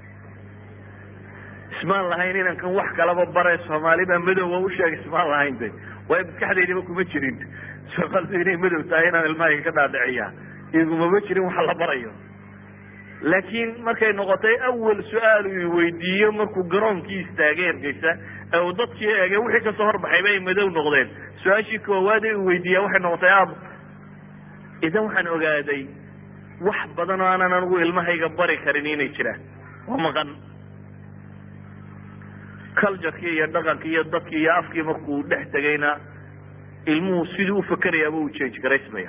ismaan lahayn inankan wax kalaba bare soomaali baa madowba usheeg ismaan lahayn de waayo maskaxdaydaba kuma jirin soomaalidu inay madow tahay inaan ilmahayga ka dhaadhiciya igumama jirin waxa la barayo laakiin markay noqotay awal su-aal uu weydiiyo markuu garoonkii istaagay ergeysa ee uu dadkii eegay wixii kasoo horbaxayba ay madow noqdeen su-aashii koowaad ee uu weydiiya waxay noqotay aabo idan waxaan ogaaday wax badan oo aanan anigu ilmahayga bari karin inay jiraan oo maqan culturekii iyo dhaqankii iyo dadkii iyo afkii markuu dhex tegayna ilmuhu siduu ufekerayaaba uu change garaysmaya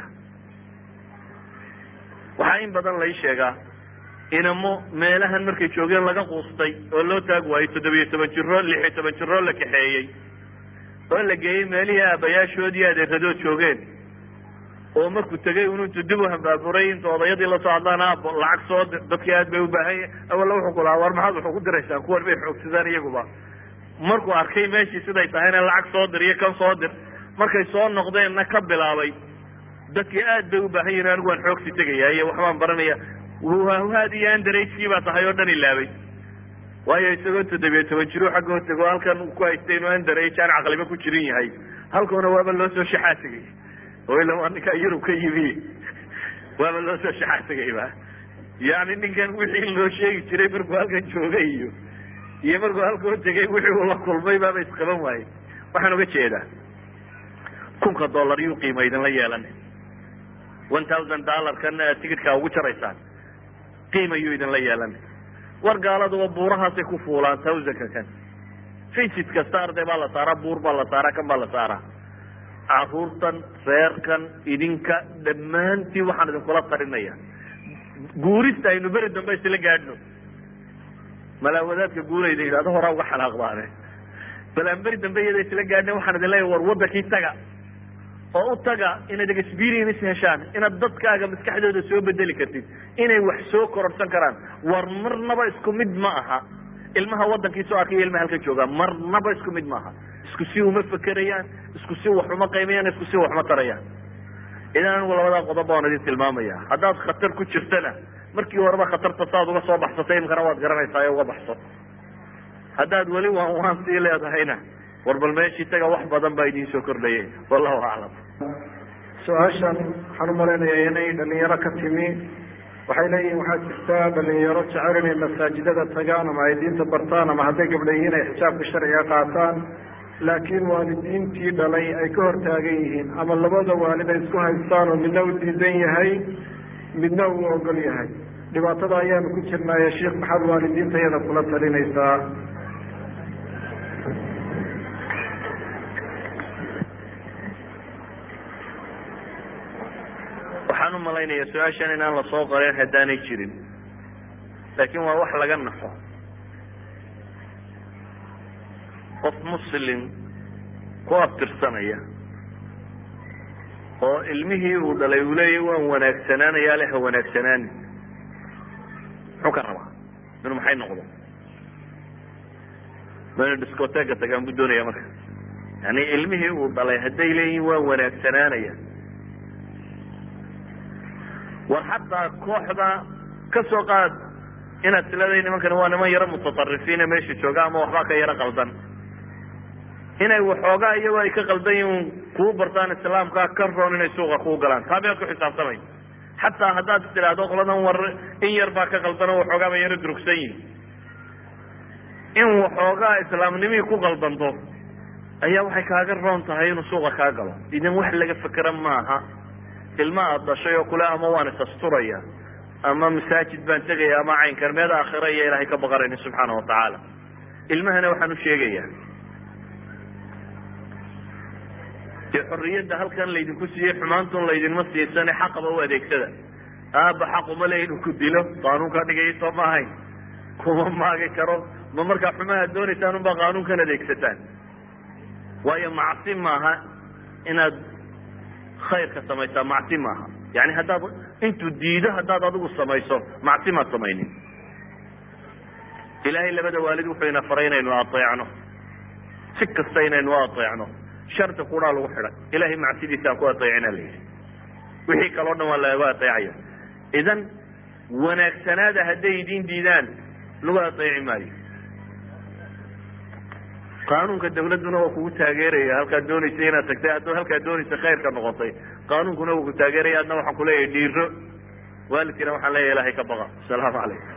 waxaa in badan lai sheegaa inamo meelahan markay joogeen laga quustay oo loo taag waayey toddobiyo toban jiro lixiyo toban jiroo la kaxeeyey oo la geeyey meelihii aabayaashood iyo adeeradood joogeen oo markuu tegay un intuu dib u hambaaburay inta odayadii lasoo hadlaan aabo lacag soo dir dadkii aad bay ubaahan awalla wuxuu ku lahaa war maxaad waxu ku diraysaan kuwan bay xoogsadaan iyaguba markuu arkay meeshii siday tahayna lacag soo dir iyo kan soo dir markay soo noqdeenna ka bilaabay dadkii aad bay ubaahan yihin anigu waan xoogsi tegaya iyo waxbaan baranaya haad iyo andaragekii baa tahay oo dhan ilaabay waayo isagoo toddobiyo toban jiro xaggoo tego halkan ku haystay inuu andarage aan caqliba ku jirin yahay halkuna waaba loo soo shaxaa tegay oo ila waa ninkaa yurub ka yimi waaba loo soo shaxaa tegayba yani ninkan wixii loo sheegi jiray markuu halkan joogay iyo iyo markuu halkoo tegay wixii uu la kulmay baaba isqaban waayey waxaan uga jeedaa kunka dollar yuu qiima idinla yeelan one thousand dollarkan ticketka ugu jaraysaan qiima yuu idinla yeelan war gaaladuba buurahaasay ku fuulaan thousandka kan visit kasta arday baa la saaraa buur baa la saaraa kan baa la saaraa caruurtan reerkan idinka dhammaantiin waxaan idinkula tarinaya guurista aynu beri dambe isla gaadhno malaawadaadka guulayda yidhahdo horaa uga xanaaqdaane bal aan beri dambe iyada isla gaadhna waxaan idin leeyahy war wadankii taga oo u taga inaad experience heshaan inaad dadkaaga maskaxdooda soo bedeli kartid inay wax soo kororsan karaan war marnaba isku mid ma aha ilmaha wadankii soo arkay iyo ilmaha halka jooga marnaba isku mid maaha isku si uma fekerayaan isku si wax uma qaymayaan isku si wax uma tarayaan idan anigu labadaa qodob baan idin tilmaamaya haddaad khatar ku jirtana markii horeba khatarta saad uga soo baxsatay imkana waad garanaysaa ee uga baxso haddaad weli waan waan sii leedahayna war bal meeshii taga wax badan baa idiin soo kordhayay wallahu aclam su-aashan waxaan umalaynaya inay dhalinyaro ka timi waxay leeyihin waxaa jirta dhalinyaro jecel inay masaajidada tagaan ama ay diinta bartaan ama hadday gabdha yihiin ay xijaabka sharciga qaataan laakiin waalidiintii dhalay ay ka hor taagan yihiin ama labada waalid ay isku haystaan oo midna u diidan yahay midna uu ogol yahay dhibaatada ayaanu ku jirnaaye sheikh maxaad waalidiinta iyada kula talinaysaa waxaan umalaynaya su-aashan inaan lasoo qorin haddaanay jirin laakiin waa wax laga naxo qof muslim ku abtirsanaya oo ilmihii uu dhalay uu leeyahy waan wanaagsanaanayaa le ha wanaagsanaani muxuu ka rabaa inuu maxay noqdo ma inu discotega tagaan buu doonaya marka yani ilmihii uu dhalay hadday leeyihin waa wanaagsanaanaya war xataa kooxda ka soo qaad inaad tiladay nimankani waa niman yaro mutaarifiine meesha jooga ama waxbaa ka yaro qaldan inay waxoogaa iyagoo ay ka qaldan yihin kuu bartaan islaamka ka roon inay suuqa kuu galaan taa miyaad ku xisaabtamay xataa haddaad tidhaahdo qoladan war in yar baa ka qaldan oo waxoogaa ba yaro durugsan yihin in waxoogaa islaamnimihii ku qaldanto ayaa waxay kaaga roon tahay inuu suuqa kaa galo idan wax laga fekera maaha ilma aad dhashay oo kule ama waan isasturaya ama masaajid baan tegaya ama caynkan meed aakhira iyo ilaahay ka baqarayni subxaana watacaala ilmahana waxaan u sheegayaa dee xorriyadda halkan laydinku siiyey xumaantun laydinma siisane xaqaba u adeegsada aaba xaquma le inuu ku dilo qaanuunkaa dhigaya soo ma ahayn kuma maagi karo ma markaa xumaha doonaysaan unbaa qaanuunkan adeegsataan waayo macsi maaha inaad khayrka samaysaa macsi maaha yani haddaad intuu diido haddaad adigu samayso macsi maad samaynin ilaahay labada waalid wuxuu ina faray inaynu ateecno si kasta inaynu ateecno shardi kuraa lagu xidhay ilahay macsidiisa aan ku ateecina la yidhi wixii kaleo dhan waa laga ateecaya idan wanaagsanaada hadday idin diidaan lagu ateeci maayo qaanuunka dawladduna waa kugu taageeraya halkaad doonaysa inaad tagtay haddaad halkaad doonaysa khayrka noqotay qaanuunkuna waa ku taageeraya adna waxaan kuleeyahay dhiiro waalidkiina waxaan leeyahay ilahay ka baqa asalaamu calaykum